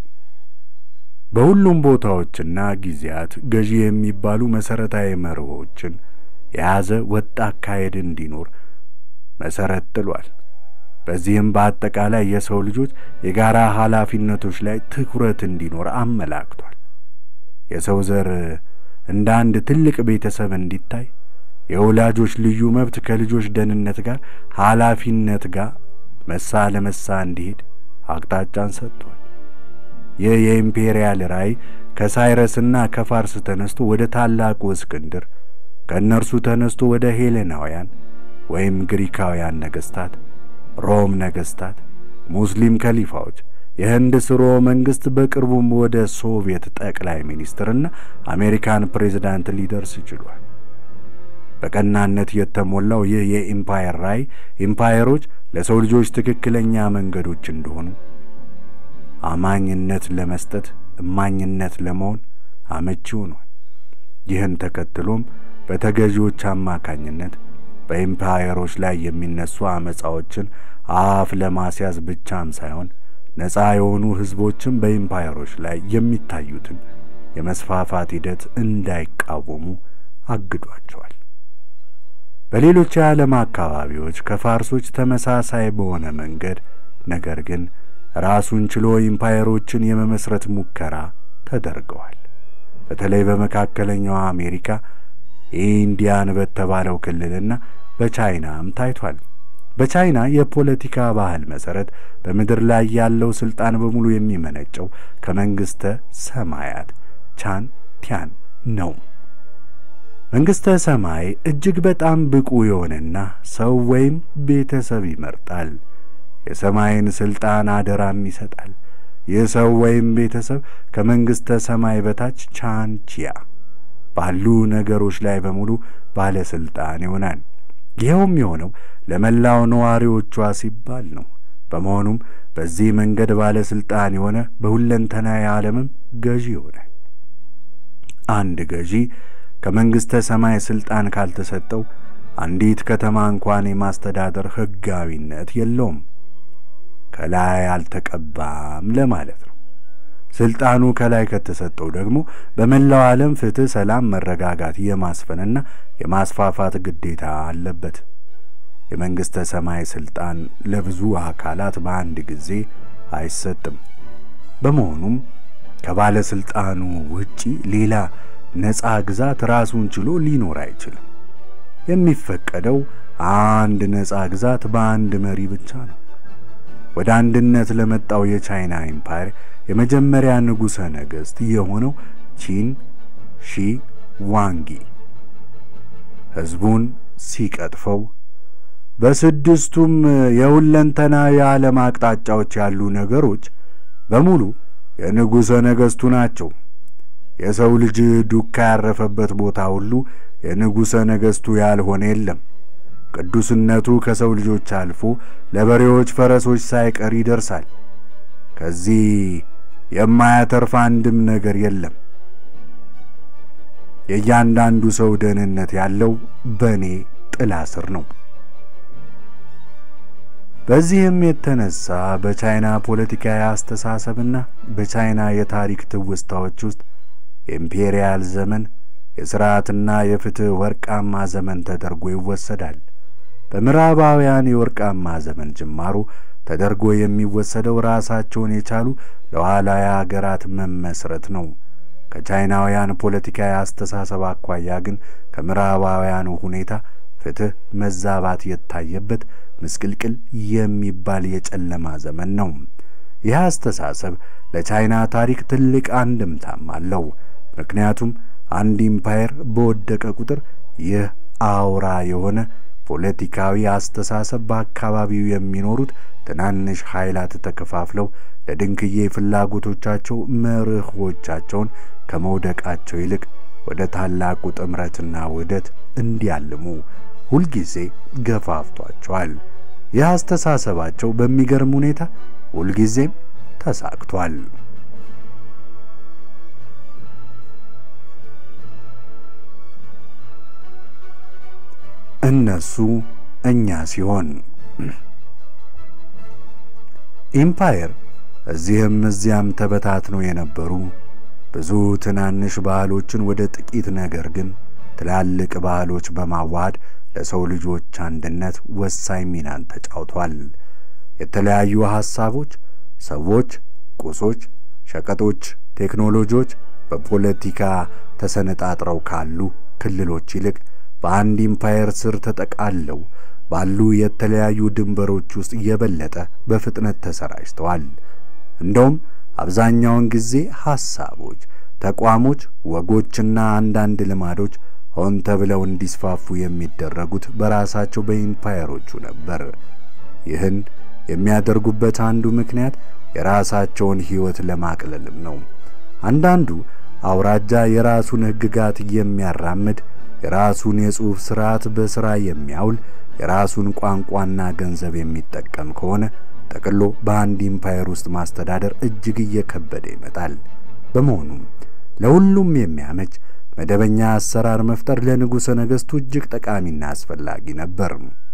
በሁሉም ቦታዎችና ጊዜያት ገዢ የሚባሉ መሠረታዊ መርሆችን የያዘ ወጥ አካሄድ እንዲኖር መሠረት ጥሏል። በዚህም በአጠቃላይ የሰው ልጆች የጋራ ኃላፊነቶች ላይ ትኩረት እንዲኖር አመላክቷል። የሰው ዘር እንደ አንድ ትልቅ ቤተሰብ እንዲታይ የወላጆች ልዩ መብት ከልጆች ደህንነት ጋር ኃላፊነት ጋር መሳ ለመሳ እንዲሄድ አቅጣጫን ሰጥቷል። ይህ የኢምፔሪያል ራእይ ከሳይረስና ከፋርስ ተነስቶ ወደ ታላቁ እስክንድር ከእነርሱ ተነስቶ ወደ ሄሌናውያን ወይም ግሪካውያን ነገሥታት፣ ሮም ነገሥታት፣ ሙስሊም ከሊፋዎች፣ የህንድ ስርወ መንግሥት በቅርቡም ወደ ሶቪየት ጠቅላይ ሚኒስትርና አሜሪካን ፕሬዝዳንት ሊደርስ ችሏል። በቀናነት የተሞላው ይህ የኢምፓየር ራእይ ኢምፓየሮች ለሰው ልጆች ትክክለኛ መንገዶች እንደሆኑ አማኝነት ለመስጠት እማኝነት ለመሆን አመቺ ሆኗል። ይህን ተከትሎም በተገዢዎች አማካኝነት በኢምፓየሮች ላይ የሚነሱ አመፃዎችን አፍ ለማስያዝ ብቻም ሳይሆን ነፃ የሆኑ ሕዝቦችን በኢምፓየሮች ላይ የሚታዩትን የመስፋፋት ሂደት እንዳይቃወሙ አግዷቸዋል። በሌሎች የዓለም አካባቢዎች ከፋርሶች ተመሳሳይ በሆነ መንገድ ነገር ግን ራሱን ችሎ ኢምፓየሮችን የመመስረት ሙከራ ተደርገዋል። በተለይ በመካከለኛው አሜሪካ ኢንዲያን በተባለው ክልልና በቻይናም ታይቷል። በቻይና የፖለቲካ ባህል መሠረት በምድር ላይ ያለው ሥልጣን በሙሉ የሚመነጨው ከመንግሥተ ሰማያት ቻን ቲያን ነው። መንግሥተ ሰማይ እጅግ በጣም ብቁ የሆነና ሰው ወይም ቤተሰብ ይመርጣል። የሰማይን ሥልጣን አደራም ይሰጣል። ይህ ሰው ወይም ቤተሰብ ከመንግሥተ ሰማይ በታች ቻንቺያ ባሉ ነገሮች ላይ በሙሉ ባለሥልጣን ይሆናል። ይኸውም የሆነው ለመላው ነዋሪዎቿ ሲባል ነው። በመሆኑም በዚህ መንገድ ባለሥልጣን የሆነ በሁለንተናዊ ዓለምም ገዢ ይሆናል። አንድ ገዢ ከመንግሥተ ሰማይ ሥልጣን ካልተሰጠው አንዲት ከተማ እንኳን የማስተዳደር ሕጋዊነት የለውም። ከላይ አልተቀባም ለማለት ነው። ሥልጣኑ ከላይ ከተሰጠው ደግሞ በመላው ዓለም ፍትሕ፣ ሰላም፣ መረጋጋት የማስፈንና የማስፋፋት ግዴታ አለበት። የመንግሥተ ሰማይ ሥልጣን ለብዙ አካላት በአንድ ጊዜ አይሰጥም። በመሆኑም ከባለሥልጣኑ ውጪ ሌላ ነፃ ግዛት ራሱን ችሎ ሊኖር አይችልም። የሚፈቀደው አንድ ነፃ ግዛት በአንድ መሪ ብቻ ነው። ወደ አንድነት ለመጣው የቻይና ኤምፓየር የመጀመሪያ ንጉሠ ነገሥት የሆነው ቺን ሺ ዋንጊ ሕዝቡን ሲቀጥፈው በስድስቱም የሁለንተና የዓለም አቅጣጫዎች ያሉ ነገሮች በሙሉ የንጉሠ ነገሥቱ ናቸው። የሰው ልጅ ዱካ ያረፈበት ቦታ ሁሉ የንጉሠ ነገሥቱ ያልሆነ የለም። ቅዱስነቱ ከሰው ልጆች አልፎ ለበሬዎች፣ ፈረሶች ሳይቀር ይደርሳል። ከዚህ የማያተርፍ አንድም ነገር የለም። የእያንዳንዱ ሰው ደህንነት ያለው በእኔ ጥላ ስር ነው። በዚህም የተነሳ በቻይና ፖለቲካዊ አስተሳሰብና በቻይና የታሪክ ትውስታዎች ውስጥ የኢምፔሪያል ዘመን የሥርዓትና የፍትሕ ወርቃማ ዘመን ተደርጎ ይወሰዳል። በምዕራባውያን የወርቃማ ዘመን ጅማሮ ተደርጎ የሚወሰደው ራሳቸውን የቻሉ ሉዓላዊ አገራት መመስረት ነው። ከቻይናውያን ፖለቲካዊ አስተሳሰብ አኳያ ግን ከምዕራባውያኑ ሁኔታ ፍትሕ መዛባት የታየበት ምስቅልቅል የሚባል የጨለማ ዘመን ነው። ይህ አስተሳሰብ ለቻይና ታሪክ ትልቅ አንድምታም አለው። ምክንያቱም አንድ ኢምፓየር በወደቀ ቁጥር ይህ አውራ የሆነ ፖለቲካዊ አስተሳሰብ በአካባቢው የሚኖሩት ትናንሽ ኃይላት ተከፋፍለው ለድንክዬ ፍላጎቶቻቸው መርሆቻቸውን ከመውደቃቸው ይልቅ ወደ ታላቁ ጥምረትና ውህደት እንዲያልሙ ሁልጊዜ ገፋፍቷቸዋል። ይህ አስተሳሰባቸው በሚገርም ሁኔታ ሁልጊዜም ተሳክቷል። እነሱ እኛ ሲሆን ኢምፓየር እዚህም እዚያም ተበታትነው የነበሩ ብዙ ትናንሽ ባህሎችን ወደ ጥቂት ነገር ግን ትላልቅ ባህሎች በማዋሃድ ለሰው ልጆች አንድነት ወሳኝ ሚናን ተጫውቷል። የተለያዩ ሐሳቦች፣ ሰዎች፣ ቁሶች፣ ሸቀጦች፣ ቴክኖሎጂዎች በፖለቲካ ተሰነጣጥረው ካሉ ክልሎች ይልቅ በአንድ ኢምፓየር ስር ተጠቃለው ባሉ የተለያዩ ድንበሮች ውስጥ የበለጠ በፍጥነት ተሰራጭተዋል። እንደውም አብዛኛውን ጊዜ ሐሳቦች፣ ተቋሞች፣ ወጎችና አንዳንድ ልማዶች ሆን ተብለው እንዲስፋፉ የሚደረጉት በራሳቸው በኢምፓየሮቹ ነበር። ይህን የሚያደርጉበት አንዱ ምክንያት የራሳቸውን ሕይወት ለማቅለልም ነው። አንዳንዱ አውራጃ የራሱን ሕግጋት የሚያራምድ የራሱን የጽሑፍ ሥርዓት በሥራ የሚያውል የራሱን ቋንቋና ገንዘብ የሚጠቀም ከሆነ ጠቅሎ በአንድ ኢምፓየር ውስጥ ማስተዳደር እጅግ እየከበደ ይመጣል። በመሆኑም ለሁሉም የሚያመች መደበኛ አሰራር መፍጠር ለንጉሠ ነገሥቱ እጅግ ጠቃሚና አስፈላጊ ነበር።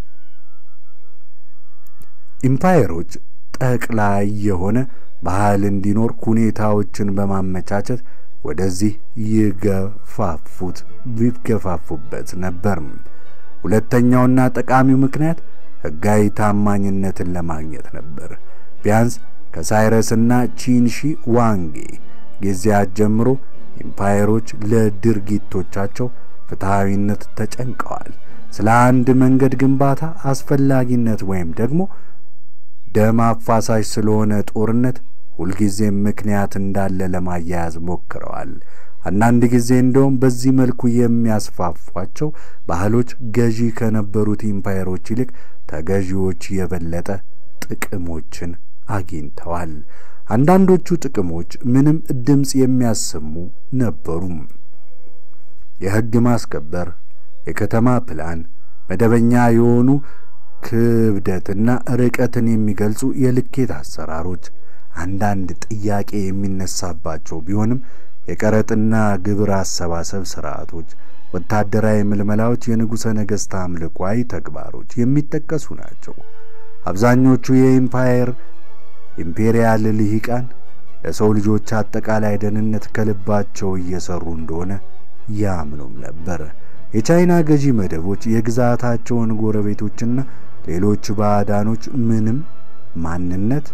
ኢምፓየሮች ጠቅላይ የሆነ ባህል እንዲኖር ሁኔታዎችን በማመቻቸት ወደዚህ ይገፋፉት ይገፋፉበት ነበር። ሁለተኛውና ጠቃሚው ምክንያት ሕጋዊ ታማኝነትን ለማግኘት ነበር። ቢያንስ ከሳይረስና ቺንሺ ዋንጌ ጊዜያት ጀምሮ ኢምፓየሮች ለድርጊቶቻቸው ፍትሐዊነት ተጨንቀዋል። ስለ አንድ መንገድ ግንባታ አስፈላጊነት ወይም ደግሞ ደም አፋሳሽ ስለሆነ ጦርነት ሁልጊዜም ምክንያት እንዳለ ለማያያዝ ሞክረዋል። አንዳንድ ጊዜ እንደውም በዚህ መልኩ የሚያስፋፏቸው ባህሎች ገዢ ከነበሩት ኢምፓየሮች ይልቅ ተገዢዎች የበለጠ ጥቅሞችን አግኝተዋል። አንዳንዶቹ ጥቅሞች ምንም ድምፅ የሚያሰሙ ነበሩም። የሕግ ማስከበር፣ የከተማ ፕላን፣ መደበኛ የሆኑ ክብደትና ርቀትን የሚገልጹ የልኬት አሰራሮች አንዳንድ ጥያቄ የሚነሳባቸው ቢሆንም የቀረጥና ግብር አሰባሰብ ስርዓቶች፣ ወታደራዊ ምልመላዎች፣ የንጉሠ ነገሥት አምልኳዊ ተግባሮች የሚጠቀሱ ናቸው። አብዛኞቹ የኢምፓየር ኢምፔሪያል ልሂቃን ለሰው ልጆች አጠቃላይ ደህንነት ከልባቸው እየሰሩ እንደሆነ ያምኑም ነበር። የቻይና ገዢ መደቦች የግዛታቸውን ጎረቤቶችና ሌሎች ባዕዳኖች ምንም ማንነት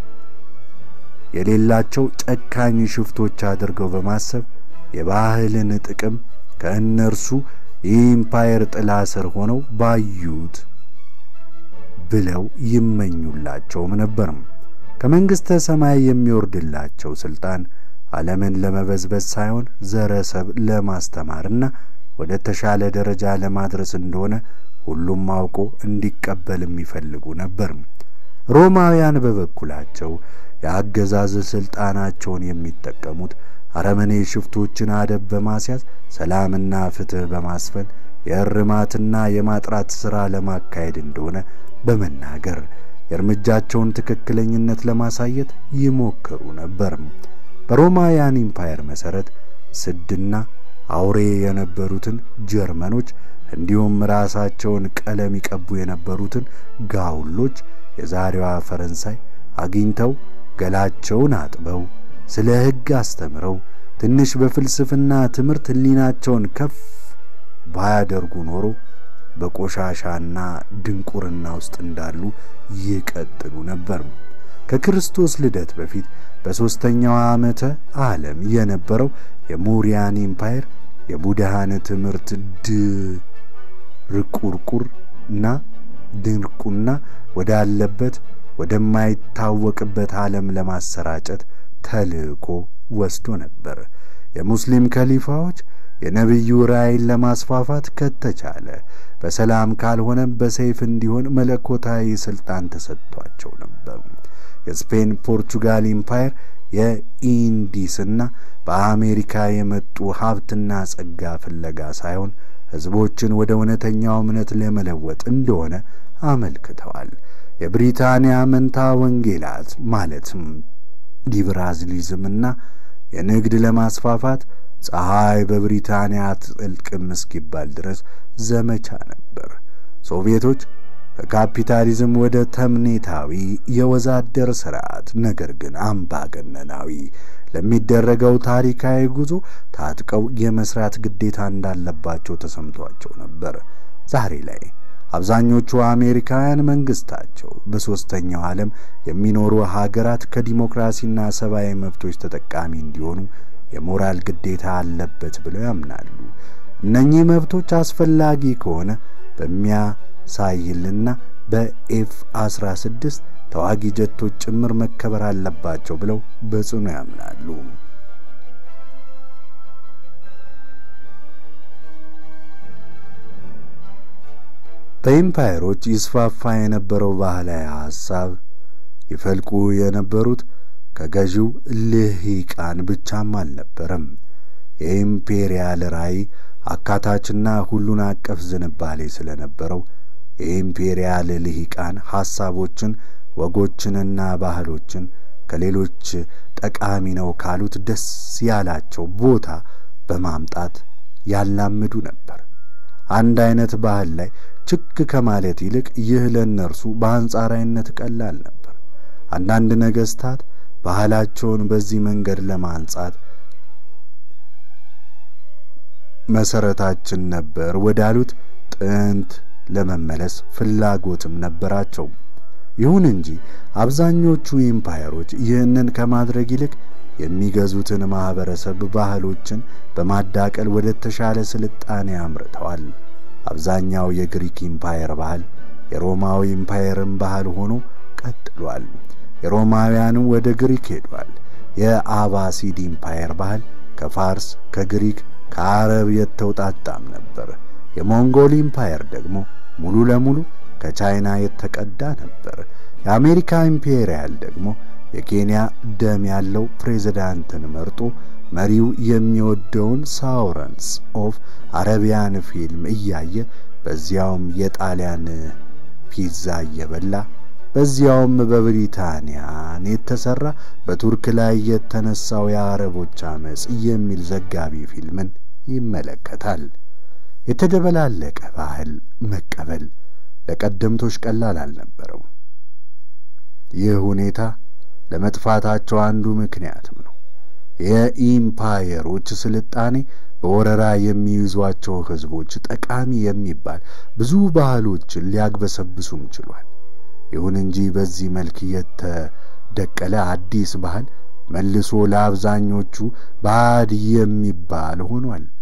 የሌላቸው ጨካኝ ሽፍቶች አድርገው በማሰብ የባህልን ጥቅም ከእነርሱ የኢምፓየር ጥላ ስር ሆነው ባዩት ብለው ይመኙላቸውም ነበርም። ከመንግሥተ ሰማይ የሚወርድላቸው ሥልጣን ዓለምን ለመበዝበዝ ሳይሆን ዘረሰብ ለማስተማርና ወደ ተሻለ ደረጃ ለማድረስ እንደሆነ ሁሉም አውቆ እንዲቀበል የሚፈልጉ ነበር። ሮማውያን በበኩላቸው የአገዛዝ ሥልጣናቸውን የሚጠቀሙት አረመኔ ሽፍቶችን አደብ በማስያዝ ሰላምና ፍትሕ በማስፈን የእርማትና የማጥራት ሥራ ለማካሄድ እንደሆነ በመናገር የእርምጃቸውን ትክክለኝነት ለማሳየት ይሞክሩ ነበር። በሮማውያን ኢምፓየር መሠረት ስድና አውሬ የነበሩትን ጀርመኖች እንዲሁም ራሳቸውን ቀለም ይቀቡ የነበሩትን ጋውሎች የዛሬዋ ፈረንሳይ አግኝተው ገላቸውን አጥበው ስለ ሕግ አስተምረው ትንሽ በፍልስፍና ትምህርት ሕሊናቸውን ከፍ ባያደርጉ ኖሮ በቆሻሻና ድንቁርና ውስጥ እንዳሉ ይቀጥሉ ነበር። ከክርስቶስ ልደት በፊት በሦስተኛው ዓመተ ዓለም የነበረው የሙሪያን ኢምፓየር የቡድሃን ትምህርት ድርቁርቁርና ድንቁና ወዳለበት ወደማይታወቅበት ዓለም ለማሰራጨት ተልእኮ ወስዶ ነበር። የሙስሊም ከሊፋዎች የነቢዩ ራእይን ለማስፋፋት ከተቻለ በሰላም ካልሆነም በሰይፍ እንዲሆን መለኮታዊ ሥልጣን ተሰጥቷቸው ነበር። የስፔን ፖርቹጋል ኢምፓየር የኢንዲስና በአሜሪካ የመጡ ሀብትና ጸጋ ፍለጋ ሳይሆን ሕዝቦችን ወደ እውነተኛው እምነት ለመለወጥ እንደሆነ አመልክተዋል። የብሪታንያ መንታ ወንጌላት ማለትም ሊብራሊዝምና የንግድ ለማስፋፋት ፀሐይ በብሪታንያ አትጠልቅም እስኪባል ድረስ ዘመቻ ነበር። ሶቪየቶች ከካፒታሊዝም ወደ ተምኔታዊ የወዛደር ሥርዓት ነገር ግን አምባገነናዊ ለሚደረገው ታሪካዊ ጉዞ ታጥቀው የመስራት ግዴታ እንዳለባቸው ተሰምቷቸው ነበር። ዛሬ ላይ አብዛኞቹ አሜሪካውያን መንግስታቸው በሦስተኛው ዓለም የሚኖሩ ሀገራት ከዲሞክራሲና ሰብአዊ መብቶች ተጠቃሚ እንዲሆኑ የሞራል ግዴታ አለበት ብለው ያምናሉ። እነኚህ መብቶች አስፈላጊ ከሆነ በሚያሳይልና በኤፍ 16 ተዋጊ ጀቶች ጭምር መከበር አለባቸው ብለው በጽኑ ያምናሉ። በኢምፓየሮች ይስፋፋ የነበረው ባህላዊ ሐሳብ ይፈልቁ የነበሩት ከገዢው ልሂቃን ብቻም አልነበረም። የኢምፔሪያል ራዕይ አካታችና ሁሉን አቀፍ ዝንባሌ ስለነበረው የኢምፔሪያል ልሂቃን ሐሳቦችን፣ ወጎችንና ባህሎችን ከሌሎች ጠቃሚ ነው ካሉት ደስ ያላቸው ቦታ በማምጣት ያላምዱ ነበር። አንድ አይነት ባህል ላይ ችክ ከማለት ይልቅ ይህ ለእነርሱ በአንጻራዊነት ቀላል ነበር። አንዳንድ ነገሥታት ባህላቸውን በዚህ መንገድ ለማንጻት መሰረታችን ነበር ወዳሉት ጥንት ለመመለስ ፍላጎትም ነበራቸው። ይሁን እንጂ አብዛኞቹ ኢምፓየሮች ይህንን ከማድረግ ይልቅ የሚገዙትን ማኅበረሰብ ባህሎችን በማዳቀል ወደ ተሻለ ስልጣኔ አምርተዋል። አብዛኛው የግሪክ ኢምፓየር ባህል የሮማዊ ኢምፓየርን ባህል ሆኖ ቀጥሏል። የሮማውያንም ወደ ግሪክ ሄዷል። የአባሲድ ኢምፓየር ባህል ከፋርስ፣ ከግሪክ፣ ከአረብ የተውጣጣም ነበር። የሞንጎል ኢምፓየር ደግሞ ሙሉ ለሙሉ ከቻይና የተቀዳ ነበር። የአሜሪካ ኢምፔሪያል ደግሞ የኬንያ ደም ያለው ፕሬዝዳንትን መርጦ መሪው የሚወደውን ሳውረንስ ኦፍ አረቢያን ፊልም እያየ በዚያውም የጣሊያን ፒዛ እየበላ በዚያውም በብሪታንያን የተሠራ በቱርክ ላይ የተነሳው የአረቦች አመፅ የሚል ዘጋቢ ፊልምን ይመለከታል። የተደበላለቀ ባህል መቀበል ለቀደምቶች ቀላል አልነበረው። ይህ ሁኔታ ለመጥፋታቸው አንዱ ምክንያትም ነው። የኢምፓየሮች ስልጣኔ በወረራ የሚይዟቸው ሕዝቦች ጠቃሚ የሚባል ብዙ ባህሎችን ሊያግበሰብሱም ችሏል። ይሁን እንጂ በዚህ መልክ የተደቀለ አዲስ ባህል መልሶ ለአብዛኞቹ ባዕድ የሚባል ሆኗል።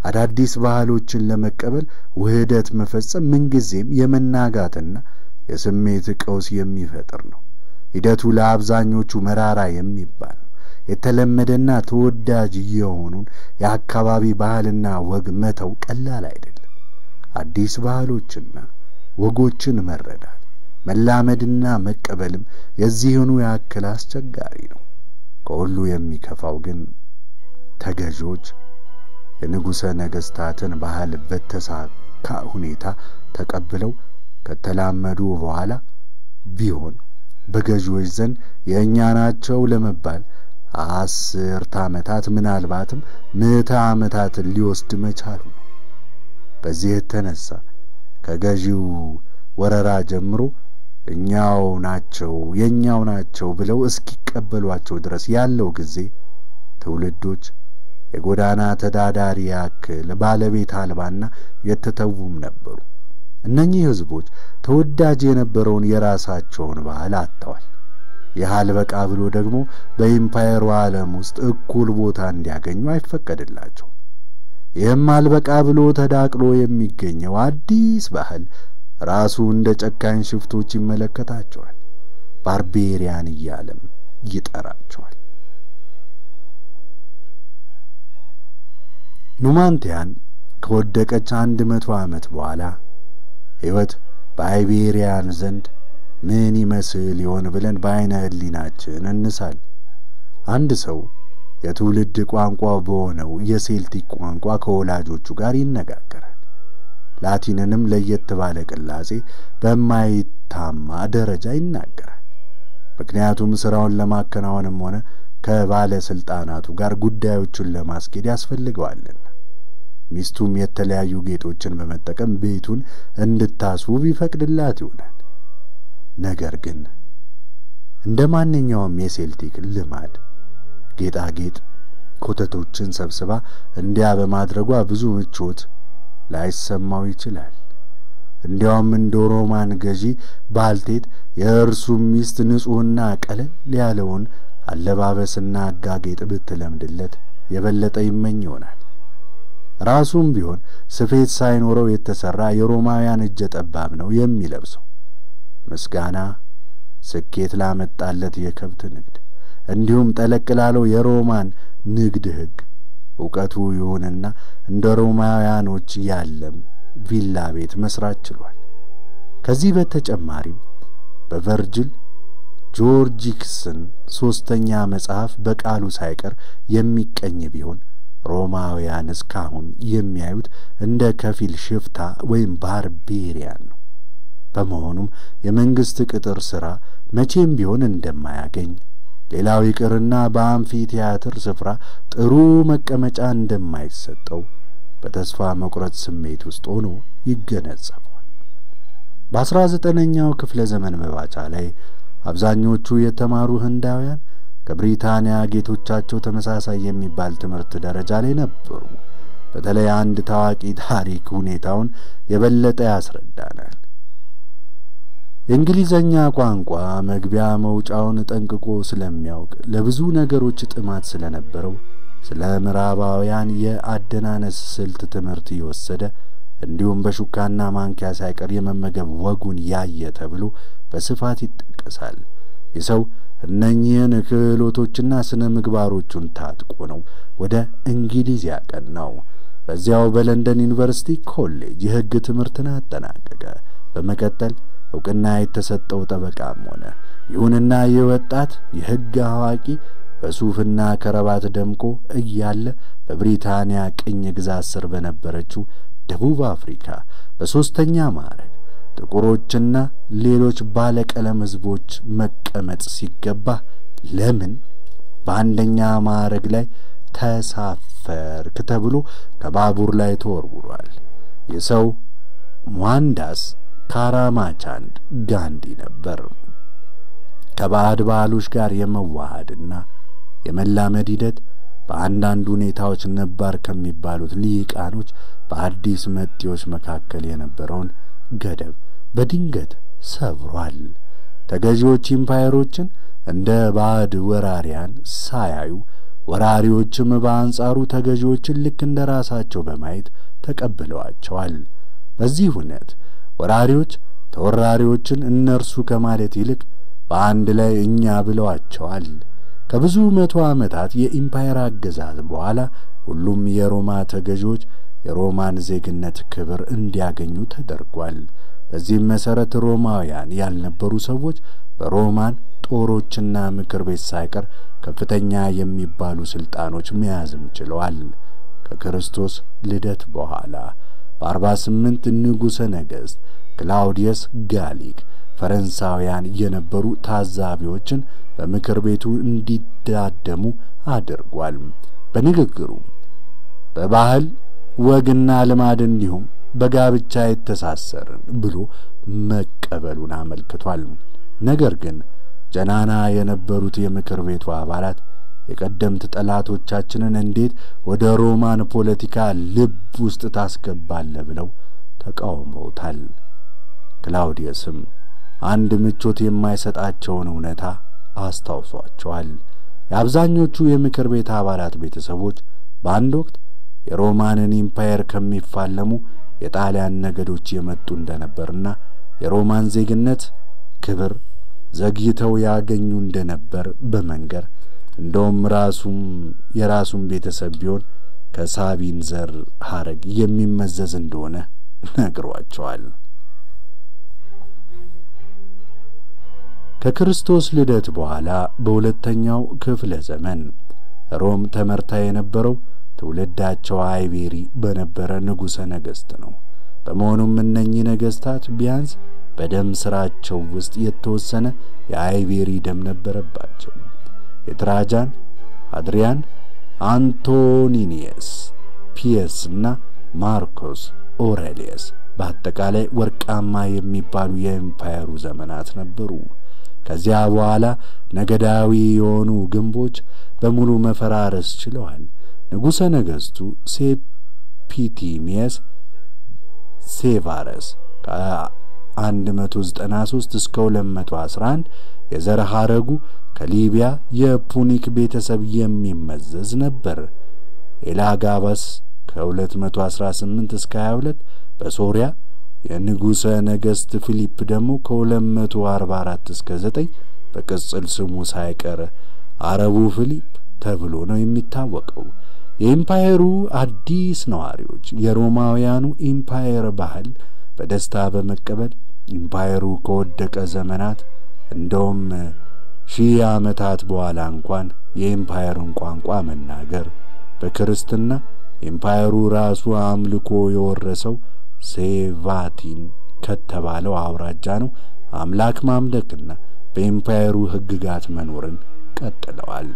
አዳዲስ ባህሎችን ለመቀበል ውህደት መፈጸም ምንጊዜም የመናጋትና የስሜት ቀውስ የሚፈጥር ነው። ሂደቱ ለአብዛኞቹ መራራ የሚባል ነው። የተለመደና ተወዳጅ የሆኑን የአካባቢ ባህልና ወግ መተው ቀላል አይደለም። አዲስ ባህሎችና ወጎችን መረዳት መላመድና መቀበልም የዚህኑ ያክል አስቸጋሪ ነው። ከሁሉ የሚከፋው ግን ተገዢዎች የንጉሠ ነገሥታትን ባህል በተሳካ ሁኔታ ተቀብለው ከተላመዱ በኋላ ቢሆን በገዢዎች ዘንድ የእኛ ናቸው ለመባል አስርተ ዓመታት ምናልባትም ምዕተ ዓመታትን ሊወስድ መቻሉ ነው። በዚህ የተነሳ ከገዢው ወረራ ጀምሮ እኛው ናቸው የእኛው ናቸው ብለው እስኪቀበሏቸው ድረስ ያለው ጊዜ ትውልዶች የጎዳና ተዳዳሪ ያክል ባለቤት አልባና የተተዉም ነበሩ። እነኚህ ሕዝቦች ተወዳጅ የነበረውን የራሳቸውን ባህል አጥተዋል። ይህ አልበቃ ብሎ ደግሞ በኢምፓየሩ ዓለም ውስጥ እኩል ቦታ እንዲያገኙ አይፈቀድላቸውም። ይህም አልበቃ ብሎ ተዳቅሎ የሚገኘው አዲስ ባህል ራሱ እንደ ጨካኝ ሽፍቶች ይመለከታቸዋል። ባርቤሪያን እያለም ይጠራቸዋል። ኑማንቲያን ከወደቀች አንድ መቶ ዓመት በኋላ ሕይወት በአይቤሪያን ዘንድ ምን ይመስል ይሆን ብለን በዐይነ ሕሊናችን እንሳል። አንድ ሰው የትውልድ ቋንቋ በሆነው የሴልቲክ ቋንቋ ከወላጆቹ ጋር ይነጋገራል። ላቲንንም ለየት ባለ ቅላጼ በማይታማ ደረጃ ይናገራል። ምክንያቱም ሥራውን ለማከናወንም ሆነ ከባለሥልጣናቱ ጋር ጉዳዮቹን ለማስኬድ ያስፈልገዋልና። ሚስቱም የተለያዩ ጌጦችን በመጠቀም ቤቱን እንድታስውብ ይፈቅድላት ይሆናል። ነገር ግን እንደ ማንኛውም የሴልቲክ ልማድ ጌጣጌጥ ኮተቶችን ሰብስባ እንዲያ በማድረጓ ብዙ ምቾት ላይሰማው ይችላል። እንዲያውም እንደ ሮማን ገዢ ባልቴት የእርሱም ሚስት ንጹሕና ቀለል ያለውን አለባበስና አጋጌጥ ብትለምድለት የበለጠ ይመኝ ይሆናል። ራሱም ቢሆን ስፌት ሳይኖረው የተሠራ የሮማውያን እጀ ጠባብ ነው የሚለብሰው። ምስጋና ስኬት ላመጣለት የከብት ንግድ እንዲሁም ጠለቅ ላለው የሮማን ንግድ ሕግ እውቀቱ ይሁንና እንደ ሮማውያኖች ያለም ቪላ ቤት መስራት ችሏል። ከዚህ በተጨማሪም በቨርጅል ጆርጂክስን ሦስተኛ መጽሐፍ በቃሉ ሳይቀር የሚቀኝ ቢሆን ሮማውያን እስካሁን የሚያዩት እንደ ከፊል ሽፍታ ወይም ባርቤሪያን ነው። በመሆኑም የመንግሥት ቅጥር ሥራ መቼም ቢሆን እንደማያገኝ ሌላው ይቅርና በአምፊ ቲያትር ስፍራ ጥሩ መቀመጫ እንደማይሰጠው በተስፋ መቁረጥ ስሜት ውስጥ ሆኖ ይገነዘበዋል። በአስራ ዘጠነኛው ክፍለ ዘመን መባቻ ላይ አብዛኞቹ የተማሩ ህንዳውያን ከብሪታንያ ጌቶቻቸው ተመሳሳይ የሚባል ትምህርት ደረጃ ላይ ነበሩ። በተለይ አንድ ታዋቂ ታሪክ ሁኔታውን የበለጠ ያስረዳናል። የእንግሊዘኛ ቋንቋ መግቢያ መውጫውን ጠንቅቆ ስለሚያውቅ ለብዙ ነገሮች ጥማት ስለነበረው ስለ ምዕራባውያን የአደናነስ ስልት ትምህርት የወሰደ እንዲሁም በሹካና ማንኪያ ሳይቀር የመመገብ ወጉን ያየ ተብሎ በስፋት ይጠቀሳል። ይህ ሰው እነኚህን ክህሎቶችና ስነ ምግባሮቹን ታጥቆ ነው ወደ እንግሊዝ ያቀናው። በዚያው በለንደን ዩኒቨርሲቲ ኮሌጅ የሕግ ትምህርትን አጠናቀቀ። በመቀጠል እውቅና የተሰጠው ጠበቃም ሆነ። ይሁንና ይህ ወጣት የሕግ አዋቂ በሱፍና ከረባት ደምቆ እያለ በብሪታንያ ቅኝ ግዛት ስር በነበረችው ደቡብ አፍሪካ በሦስተኛ ማዕረግ ጥቁሮችና ሌሎች ባለቀለም ሕዝቦች መቀመጥ ሲገባ ለምን በአንደኛ ማዕረግ ላይ ተሳፈርክ ተብሎ ከባቡር ላይ ተወርውሯል። የሰው ሟንዳስ ካራማቻንድ ጋንዲ ነበር። ከባዕድ ባህሎች ጋር የመዋሃድና የመላመድ ሂደት በአንዳንድ ሁኔታዎች ነባር ከሚባሉት ሊቃኖች በአዲስ መጤዎች መካከል የነበረውን ገደብ በድንገት ሰብሯል። ተገዢዎች ኢምፓየሮችን እንደ ባዕድ ወራሪያን ሳያዩ ወራሪዎችም በአንጻሩ ተገዢዎችን ልክ እንደ ራሳቸው በማየት ተቀብለዋቸዋል። በዚህ እውነት ወራሪዎች ተወራሪዎችን እነርሱ ከማለት ይልቅ በአንድ ላይ እኛ ብለዋቸዋል። ከብዙ መቶ ዓመታት የኢምፓየር አገዛዝ በኋላ ሁሉም የሮማ ተገዢዎች የሮማን ዜግነት ክብር እንዲያገኙ ተደርጓል። በዚህም መሠረት ሮማውያን ያልነበሩ ሰዎች በሮማን ጦሮችና ምክር ቤት ሳይቀር ከፍተኛ የሚባሉ ሥልጣኖች መያዝም ችለዋል። ከክርስቶስ ልደት በኋላ በአርባ ስምንት ንጉሠ ነገሥት ክላውዲየስ ጋሊክ ፈረንሳውያን የነበሩ ታዛቢዎችን በምክር ቤቱ እንዲዳደሙ አድርጓል። በንግግሩ በባህል ወግና ልማድ እንዲሁም በጋብቻ የተሳሰርን ብሎ መቀበሉን አመልክቷል። ነገር ግን ጀናና የነበሩት የምክር ቤቱ አባላት የቀደምት ጠላቶቻችንን እንዴት ወደ ሮማን ፖለቲካ ልብ ውስጥ ታስገባለ ብለው ተቃውመውታል። ክላውዲየስም አንድ ምቾት የማይሰጣቸውን እውነታ አስታውሷቸዋል። የአብዛኞቹ የምክር ቤት አባላት ቤተሰቦች በአንድ ወቅት የሮማንን ኢምፓየር ከሚፋለሙ የጣሊያን ነገዶች የመጡ እንደነበርና የሮማን ዜግነት ክብር ዘግይተው ያገኙ እንደነበር በመንገር እንደውም ራሱም የራሱን ቤተሰብ ቢሆን ከሳቢን ዘር ሐረግ የሚመዘዝ እንደሆነ ነግሯቸዋል። ከክርስቶስ ልደት በኋላ በሁለተኛው ክፍለ ዘመን ሮም ተመርታ የነበረው ትውልዳቸው አይቤሪ በነበረ ንጉሠ ነገሥት ነው። በመሆኑም እነኚህ ነገሥታት ቢያንስ በደም ሥራቸው ውስጥ የተወሰነ የአይቤሪ ደም ነበረባቸው። የትራጃን፣ አድሪያን፣ አንቶኒኒየስ፣ ፒየስ እና ማርኮስ ኦሬሊየስ በአጠቃላይ ወርቃማ የሚባሉ የኤምፓየሩ ዘመናት ነበሩ። ከዚያ በኋላ ነገዳዊ የሆኑ ግንቦች በሙሉ መፈራረስ ችለዋል። ንጉሠ ነገሥቱ ሴፒቲሚየስ ሴቫረስ ከ193 እስከ 211 የዘር ሐረጉ ከሊቢያ የፑኒክ ቤተሰብ የሚመዘዝ ነበር። ኤላጋባስ ከ218 እስከ 22 በሶሪያ የንጉሠ ነገሥት ፊሊፕ ደግሞ ከ244 እስከ 9 በቅጽል ስሙ ሳይቀር አረቡ ፊሊፕ ተብሎ ነው የሚታወቀው። የኢምፓየሩ አዲስ ነዋሪዎች የሮማውያኑ ኢምፓየር ባህል በደስታ በመቀበል ኢምፓየሩ ከወደቀ ዘመናት እንደውም ሺህ ዓመታት በኋላ እንኳን የኢምፓየሩን ቋንቋ መናገር በክርስትና ኢምፓየሩ ራሱ አምልኮ የወረሰው ሴቫቲን ከተባለው አውራጃ ነው። አምላክ ማምለክና በኢምፓየሩ ሕግጋት መኖርን ቀጥለዋል።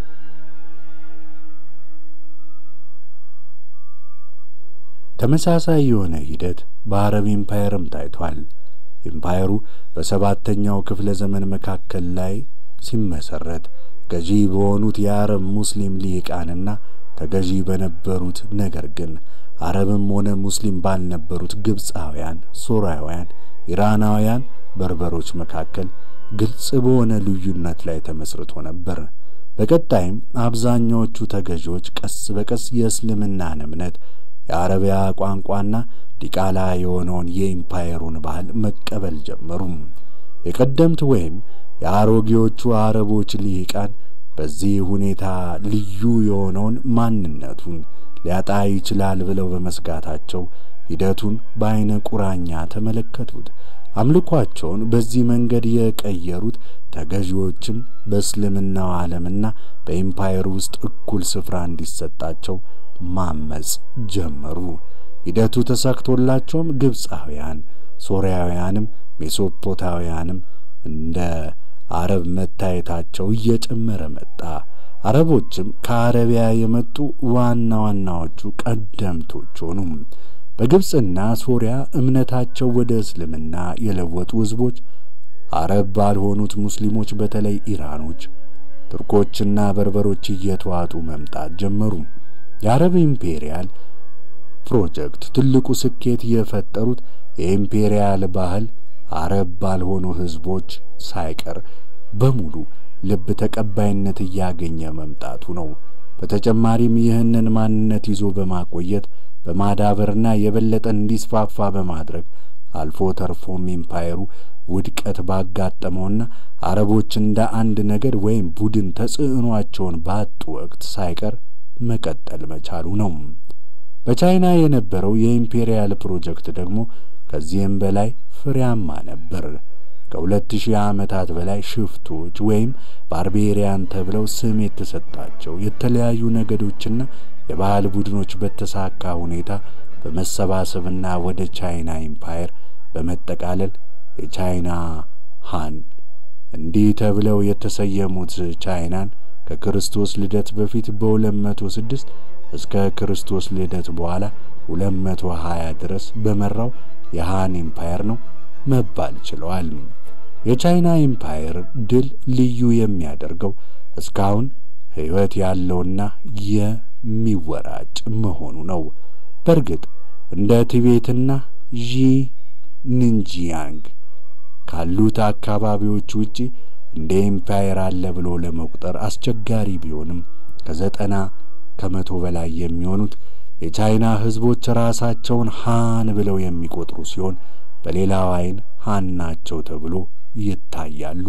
ተመሳሳይ የሆነ ሂደት በአረብ ኢምፓየርም ታይቷል። ኢምፓየሩ በሰባተኛው ክፍለ ዘመን መካከል ላይ ሲመሰረት ገዢ በሆኑት የአረብ ሙስሊም ሊቃንና ተገዢ በነበሩት ነገር ግን አረብም ሆነ ሙስሊም ባልነበሩት ግብፃውያን፣ ሶርያውያን፣ ኢራናውያን፣ በርበሮች መካከል ግልጽ በሆነ ልዩነት ላይ ተመስርቶ ነበር። በቀጣይም አብዛኛዎቹ ተገዢዎች ቀስ በቀስ የእስልምናን እምነት የአረቢያ ቋንቋና ዲቃላ የሆነውን የኢምፓየሩን ባህል መቀበል ጀመሩ። የቀደምት ወይም የአሮጌዎቹ አረቦች ልሂቃን በዚህ ሁኔታ ልዩ የሆነውን ማንነቱን ሊያጣ ይችላል ብለው በመስጋታቸው ሂደቱን በዐይነ ቁራኛ ተመለከቱት። አምልኳቸውን በዚህ መንገድ የቀየሩት ተገዢዎችም በእስልምናው ዓለምና በኢምፓየሩ ውስጥ እኩል ስፍራ እንዲሰጣቸው ማመጽ ጀመሩ። ሂደቱ ተሳክቶላቸውም ግብፃውያን፣ ሶርያውያንም ሜሶፖታውያንም እንደ አረብ መታየታቸው እየጨመረ መጣ። አረቦችም ከአረቢያ የመጡ ዋና ዋናዎቹ ቀደምቶች ሆኑ። በግብፅና ሶርያ እምነታቸው ወደ እስልምና የለወጡ ሕዝቦች አረብ ባልሆኑት ሙስሊሞች በተለይ ኢራኖች፣ ቱርኮችና በርበሮች እየተዋጡ መምጣት ጀመሩ። የአረብ ኢምፔሪያል ፕሮጀክት ትልቁ ስኬት የፈጠሩት የኢምፔሪያል ባህል አረብ ባልሆኑ ሕዝቦች ሳይቀር በሙሉ ልብ ተቀባይነት እያገኘ መምጣቱ ነው። በተጨማሪም ይህንን ማንነት ይዞ በማቆየት በማዳበርና የበለጠ እንዲስፋፋ በማድረግ አልፎ ተርፎም ኢምፓየሩ ውድቀት ባጋጠመውና አረቦች እንደ አንድ ነገድ ወይም ቡድን ተጽዕኗቸውን ባጡ ወቅት ሳይቀር መቀጠል መቻሉ ነው። በቻይና የነበረው የኢምፔሪያል ፕሮጀክት ደግሞ ከዚህም በላይ ፍሬያማ ነበር። ከሁለት ሺህ ዓመታት በላይ ሽፍቶች ወይም ባርቤሪያን ተብለው ስም የተሰጣቸው የተለያዩ ነገዶችና የባህል ቡድኖች በተሳካ ሁኔታ በመሰባሰብና ወደ ቻይና ኢምፓየር በመጠቃለል የቻይና ሃን እንዲህ ተብለው የተሰየሙት ቻይናን ከክርስቶስ ልደት በፊት በ206 እስከ ክርስቶስ ልደት በኋላ 220 ድረስ በመራው የሃን ኢምፓየር ነው መባል ችለዋል። የቻይና ኢምፓየር ድል ልዩ የሚያደርገው እስካሁን ሕይወት ያለውና የሚወራጭ መሆኑ ነው። በእርግጥ እንደ ቲቤትና ዢ ንንጂያንግ ካሉት አካባቢዎች ውጪ እንደ ኢምፓየር አለ ብሎ ለመቁጠር አስቸጋሪ ቢሆንም ከዘጠና ከመቶ በላይ የሚሆኑት የቻይና ሕዝቦች ራሳቸውን ሃን ብለው የሚቆጥሩ ሲሆን በሌላው ዓይን ሃን ናቸው ተብሎ ይታያሉ።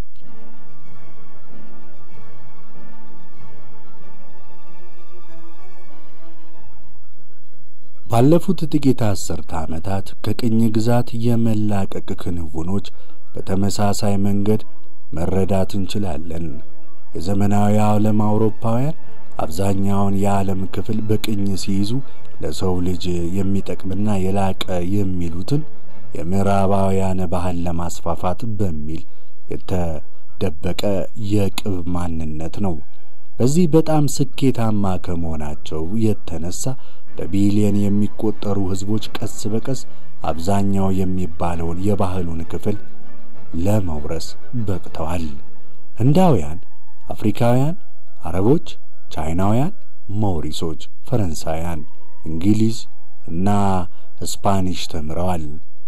ባለፉት ጥቂት አስርተ ዓመታት ከቅኝ ግዛት የመላቀቅ ክንውኖች በተመሳሳይ መንገድ መረዳት እንችላለን። የዘመናዊ ዓለም አውሮፓውያን አብዛኛውን የዓለም ክፍል በቅኝ ሲይዙ ለሰው ልጅ የሚጠቅምና የላቀ የሚሉትን የምዕራባውያን ባህል ለማስፋፋት በሚል የተደበቀ የቅብ ማንነት ነው። በዚህ በጣም ስኬታማ ከመሆናቸው የተነሳ በቢሊየን የሚቆጠሩ ሕዝቦች ቀስ በቀስ አብዛኛው የሚባለውን የባህሉን ክፍል ለመውረስ በቅተዋል። ህንዳውያን፣ አፍሪካውያን፣ አረቦች፣ ቻይናውያን፣ ሞሪሶች፣ ፈረንሳውያን፣ እንግሊዝ እና ስፓኒሽ ተምረዋል።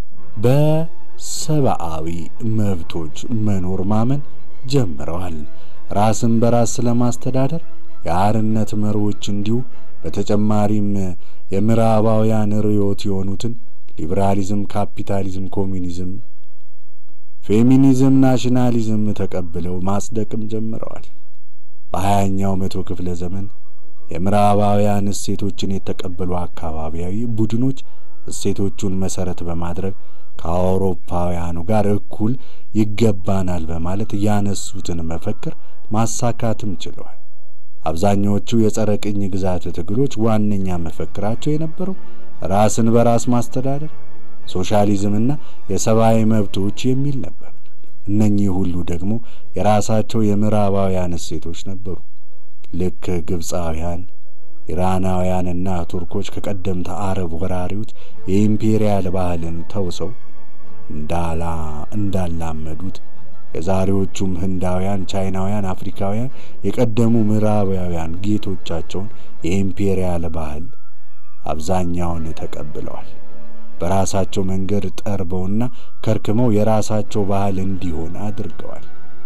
በሰብአዊ መብቶች መኖር ማመን ጀምረዋል። ራስን በራስ ስለማስተዳደር የአርነት መሪዎች እንዲሁ በተጨማሪም የምዕራባውያን ርዕዮት የሆኑትን ሊበራሊዝም፣ ካፒታሊዝም፣ ኮሚኒዝም፣ ፌሚኒዝም፣ ናሽናሊዝም ተቀብለው ማጽደቅም ጀምረዋል። በሀያኛው መቶ ክፍለ ዘመን የምዕራባውያን እሴቶችን የተቀበሉ አካባቢያዊ ቡድኖች እሴቶቹን መሰረት በማድረግ ከአውሮፓውያኑ ጋር እኩል ይገባናል በማለት ያነሱትን መፈክር ማሳካትም ችለዋል። አብዛኛዎቹ የጸረ ቅኝ ግዛት ትግሎች ዋነኛ መፈክራቸው የነበረው ራስን በራስ ማስተዳደር፣ ሶሻሊዝምና የሰብአዊ መብቶች የሚል ነበር። እነኚህ ሁሉ ደግሞ የራሳቸው የምዕራባውያን እሴቶች ነበሩ። ልክ ግብፃውያን፣ ኢራናውያንና ቱርኮች ከቀደምት አረብ ወራሪዎች የኢምፔሪያል ባህልን ተውሰው እንዳላ እንዳላመዱት የዛሬዎቹም ህንዳውያን፣ ቻይናውያን፣ አፍሪካውያን የቀደሙ ምዕራባውያን ጌቶቻቸውን የኢምፔሪያል ባህል አብዛኛውን ተቀብለዋል። በራሳቸው መንገድ ጠርበውና ከርክመው የራሳቸው ባህል እንዲሆን አድርገዋል።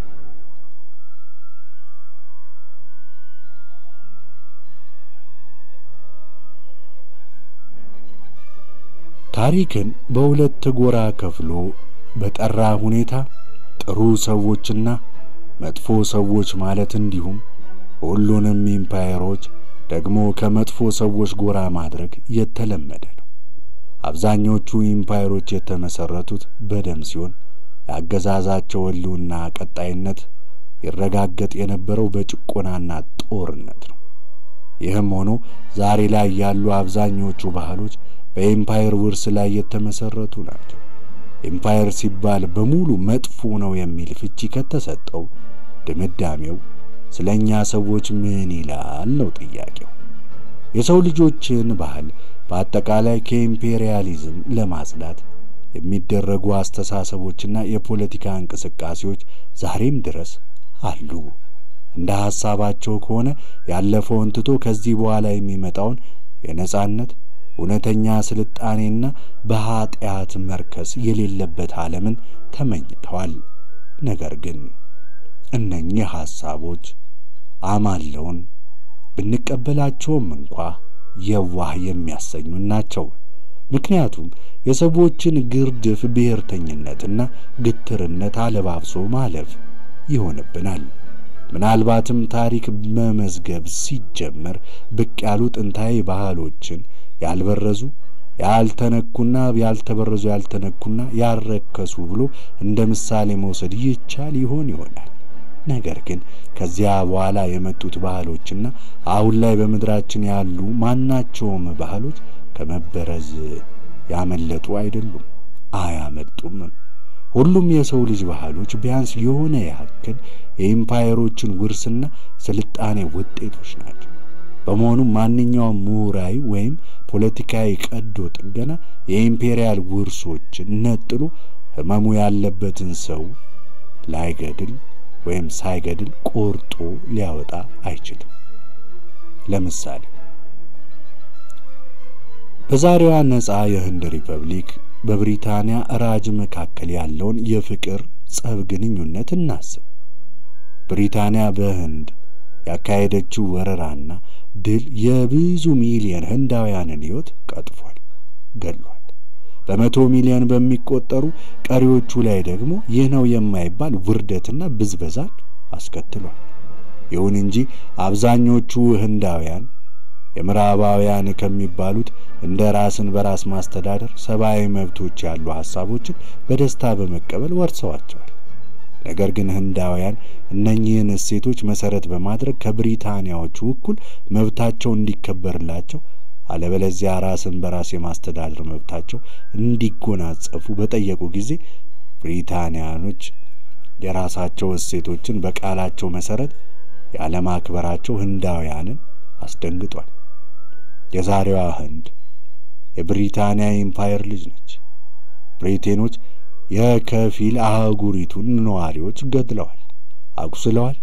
ታሪክን በሁለት ጎራ ከፍሎ በጠራ ሁኔታ ጥሩ ሰዎችና መጥፎ ሰዎች ማለት እንዲሁም ሁሉንም ኢምፓየሮች ደግሞ ከመጥፎ ሰዎች ጎራ ማድረግ የተለመደ ነው። አብዛኞቹ ኢምፓየሮች የተመሰረቱት በደም ሲሆን የአገዛዛቸው ሕልውና ቀጣይነት ይረጋገጥ የነበረው በጭቆናና ጦርነት ነው። ይህም ሆኖ ዛሬ ላይ ያሉ አብዛኞቹ ባህሎች በኤምፓየር ውርስ ላይ የተመሰረቱ ናቸው። ኤምፓየር ሲባል በሙሉ መጥፎ ነው የሚል ፍቺ ከተሰጠው ድምዳሜው ስለ እኛ ሰዎች ምን ይላል ነው ጥያቄው። የሰው ልጆችን ባህል በአጠቃላይ ከኢምፔሪያሊዝም ለማጽዳት የሚደረጉ አስተሳሰቦችና የፖለቲካ እንቅስቃሴዎች ዛሬም ድረስ አሉ። እንደ ሐሳባቸው ከሆነ ያለፈውን ትቶ ከዚህ በኋላ የሚመጣውን የነጻነት እውነተኛ ስልጣኔና በኀጢአት መርከስ የሌለበት ዓለምን ተመኝተዋል። ነገር ግን እነኚህ ሐሳቦች አማለውን ብንቀበላቸውም እንኳ የዋህ የሚያሰኙን ናቸው። ምክንያቱም የሰዎችን ግርድፍ ብሔርተኝነትና ግትርነት አለባብሶ ማለፍ ይሆንብናል። ምናልባትም ታሪክ መመዝገብ ሲጀመር ብቅ ያሉ ጥንታዊ ባህሎችን ያልበረዙ ያልተነኩና ያልተበረዙ ያልተነኩና ያልረከሱ ብሎ እንደ ምሳሌ መውሰድ ይቻል ይሆን ይሆናል። ነገር ግን ከዚያ በኋላ የመጡት ባህሎችና አሁን ላይ በምድራችን ያሉ ማናቸውም ባህሎች ከመበረዝ ያመለጡ አይደሉም፣ አያመልጡምም። ሁሉም የሰው ልጅ ባህሎች ቢያንስ የሆነ ያክል የኢምፓየሮችን ውርስና ስልጣኔ ውጤቶች ናቸው። በመሆኑም ማንኛውም ምሁራዊ ወይም ፖለቲካዊ ቀዶ ጥገና የኢምፔሪያል ውርሶችን ነጥሎ ሕመሙ ያለበትን ሰው ላይገድል ወይም ሳይገድል ቆርጦ ሊያወጣ አይችልም። ለምሳሌ በዛሬዋ ነፃ የህንድ ሪፐብሊክ በብሪታንያ ራጅ መካከል ያለውን የፍቅር ጸብ ግንኙነት እናስብ። ብሪታንያ በህንድ ያካሄደችው ወረራና ድል የብዙ ሚሊዮን ህንዳውያንን ሕይወት ቀጥፏል፣ ገድሏል። በመቶ ሚሊዮን በሚቆጠሩ ቀሪዎቹ ላይ ደግሞ ይህ ነው የማይባል ውርደትና ብዝበዛን አስከትሏል። ይሁን እንጂ አብዛኞቹ ህንዳውያን የምዕራባውያን ከሚባሉት እንደ ራስን በራስ ማስተዳደር፣ ሰብአዊ መብቶች ያሉ ሐሳቦችን በደስታ በመቀበል ወርሰዋቸዋል። ነገር ግን ህንዳውያን እነኚህን እሴቶች መሰረት በማድረግ ከብሪታንያዎቹ እኩል መብታቸው እንዲከበርላቸው አለበለዚያ ራስን በራስ የማስተዳደር መብታቸው እንዲጎናጸፉ በጠየቁ ጊዜ ብሪታንያኖች የራሳቸው እሴቶችን በቃላቸው መሰረት ያለማክበራቸው ህንዳውያንን አስደንግጧል። የዛሬዋ ህንድ የብሪታንያ ኢምፓየር ልጅ ነች። ብሪቴኖች የከፊል አህጉሪቱን ነዋሪዎች ገድለዋል፣ አቁስለዋል፣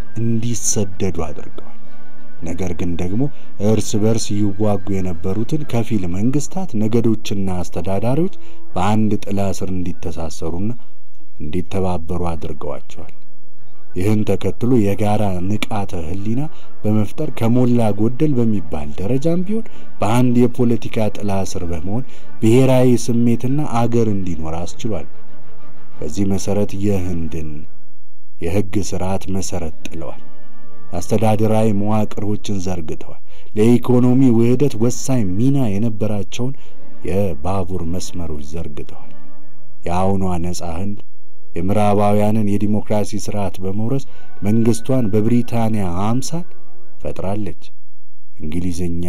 እንዲሰደዱ አድርገዋል። ነገር ግን ደግሞ እርስ በርስ ይዋጉ የነበሩትን ከፊል መንግስታት፣ ነገዶችና አስተዳዳሪዎች በአንድ ጥላ ስር እንዲተሳሰሩና እንዲተባበሩ አድርገዋቸዋል። ይህን ተከትሎ የጋራ ንቃተ ህሊና በመፍጠር ከሞላ ጎደል በሚባል ደረጃም ቢሆን በአንድ የፖለቲካ ጥላ ስር በመሆን ብሔራዊ ስሜትና አገር እንዲኖር አስችሏል። በዚህ መሰረት የህንድን የህግ ስርዓት መሰረት ጥለዋል። አስተዳደራዊ መዋቅሮችን ዘርግተዋል። ለኢኮኖሚ ውህደት ወሳኝ ሚና የነበራቸውን የባቡር መስመሮች ዘርግተዋል። የአሁኗ ነጻ ህንድ የምዕራባውያንን የዲሞክራሲ ስርዓት በመውረስ መንግስቷን በብሪታንያ አምሳል ፈጥራለች። እንግሊዝኛ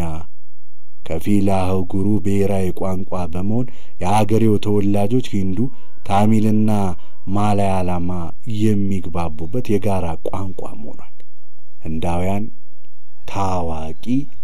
ከፊል አህጉሩ ብሔራዊ ቋንቋ በመሆን የአገሬው ተወላጆች ሂንዱ፣ ታሚልና ማላያላማ የሚግባቡበት የጋራ ቋንቋ ሆኗል። ህንዳውያን ታዋቂ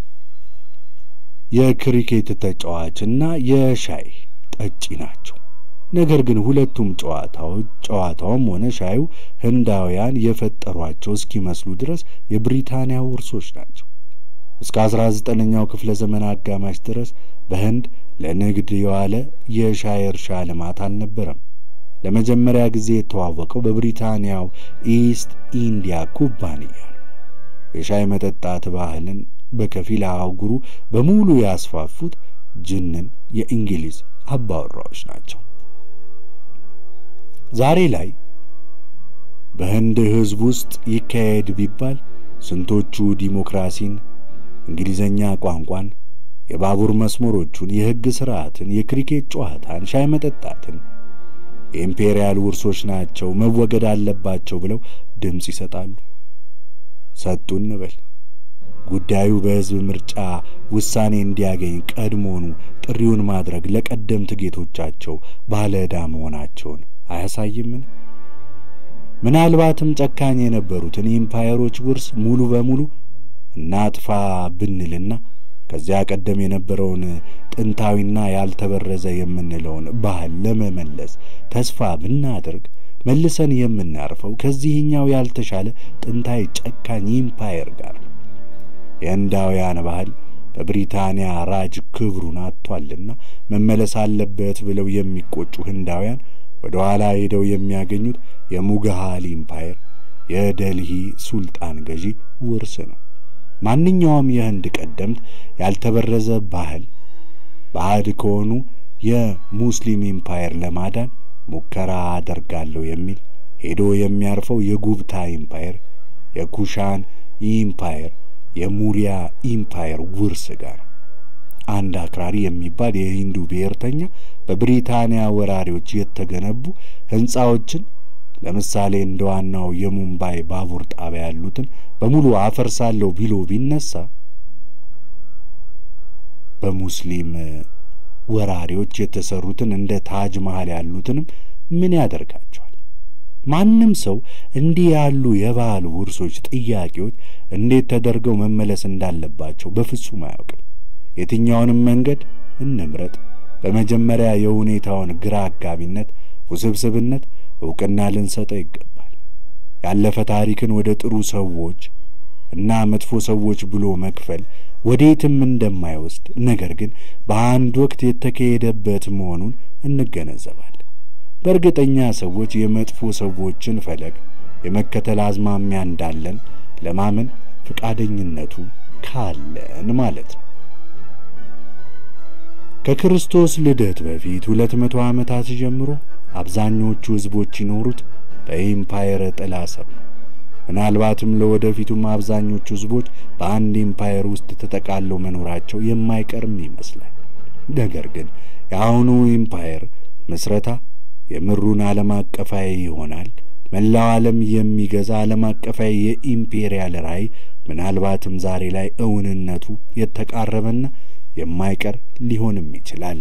የክሪኬት ተጫዋችና የሻይ ጠጪ ናቸው። ነገር ግን ሁለቱም ጨዋታዎች ጨዋታውም ሆነ ሻዩ ህንዳውያን የፈጠሯቸው እስኪመስሉ ድረስ የብሪታንያ ውርሶች ናቸው። እስከ 19ኛው ክፍለ ዘመን አጋማሽ ድረስ በህንድ ለንግድ የዋለ የሻይ እርሻ ልማት አልነበረም። ለመጀመሪያ ጊዜ የተዋወቀው በብሪታንያው ኢስት ኢንዲያ ኩባንያ ነው። የሻይ መጠጣት ባህልን በከፊል አህጉሩ በሙሉ ያስፋፉት ጅንን የእንግሊዝ አባወራዎች ናቸው። ዛሬ ላይ በህንድ ህዝብ ውስጥ ይካሄድ ቢባል ስንቶቹ ዲሞክራሲን፣ እንግሊዘኛ ቋንቋን፣ የባቡር መስመሮቹን፣ የህግ ስርዓትን፣ የክሪኬት ጨዋታን፣ ሻይ መጠጣትን የኢምፔሪያል ውርሶች ናቸው መወገድ አለባቸው ብለው ድምፅ ይሰጣሉ። ሰጡ እንበል። ጉዳዩ በህዝብ ምርጫ ውሳኔ እንዲያገኝ ቀድሞኑ ጥሪውን ማድረግ ለቀደምት ጌቶቻቸው ባለ ዕዳ መሆናቸውን አያሳይምን? ምናልባትም ጨካኝ የነበሩትን ኢምፓየሮች ውርስ ሙሉ በሙሉ እናጥፋ ብንልና ከዚያ ቀደም የነበረውን ጥንታዊና ያልተበረዘ የምንለውን ባህል ለመመለስ ተስፋ ብናደርግ መልሰን የምናርፈው ከዚህኛው ያልተሻለ ጥንታዊ ጨካኝ ኢምፓየር ጋር ነው። የህንዳውያን ባህል በብሪታንያ ራጅ ክብሩን አጥቷልና መመለስ አለበት ብለው የሚቆጩ ህንዳውያን ወደ ኋላ ሄደው የሚያገኙት የሙግሃል ኢምፓየር የደልሂ ሱልጣን ገዢ ውርስ ነው። ማንኛውም የህንድ ቀደምት ያልተበረዘ ባህል ባዕድ ከሆኑ የሙስሊም ኢምፓየር ለማዳን ሙከራ አደርጋለሁ የሚል ሄዶ የሚያርፈው የጉብታ ኢምፓየር፣ የኩሻን ኢምፓየር፣ የሙሪያ ኢምፓየር ውርስ ጋር አንድ አክራሪ የሚባል የሂንዱ ብሔርተኛ በብሪታንያ ወራሪዎች የተገነቡ ሕንፃዎችን ለምሳሌ እንደ ዋናው የሙምባይ ባቡር ጣቢያ ያሉትን በሙሉ አፈርሳለሁ ቢሎ ቢነሳ በሙስሊም ወራሪዎች የተሰሩትን እንደ ታጅ መሃል ያሉትንም ምን ያደርጋቸዋል? ማንም ሰው እንዲህ ያሉ የባህል ውርሶች ጥያቄዎች እንዴት ተደርገው መመለስ እንዳለባቸው በፍጹም አያውቅም። የትኛውንም መንገድ እንምረጥ፣ በመጀመሪያ የሁኔታውን ግራ አጋቢነት፣ ውስብስብነት ዕውቅና ልንሰጠው ይገባል። ያለፈ ታሪክን ወደ ጥሩ ሰዎች እና መጥፎ ሰዎች ብሎ መክፈል ወዴትም እንደማይወስድ ነገር ግን በአንድ ወቅት የተካሄደበት መሆኑን እንገነዘባለን። በእርግጠኛ ሰዎች የመጥፎ ሰዎችን ፈለግ የመከተል አዝማሚያ እንዳለን ለማመን ፈቃደኝነቱ ካለን ማለት ነው። ከክርስቶስ ልደት በፊት ሁለት መቶ ዓመታት ጀምሮ አብዛኞቹ ሕዝቦች ይኖሩት በኢምፓየር ጥላ ስር ነው። ምናልባትም ለወደፊቱም አብዛኞቹ ሕዝቦች በአንድ ኢምፓየር ውስጥ ተጠቃለው መኖራቸው የማይቀርም ይመስላል። ነገር ግን የአሁኑ ኢምፓየር ምስረታ የምሩን ዓለም አቀፋዊ ይሆናል። መላው ዓለም የሚገዛ ዓለም አቀፋዊ የኢምፔሪያል ራዕይ ምናልባትም ዛሬ ላይ እውንነቱ የተቃረበና የማይቀር ሊሆንም ይችላል።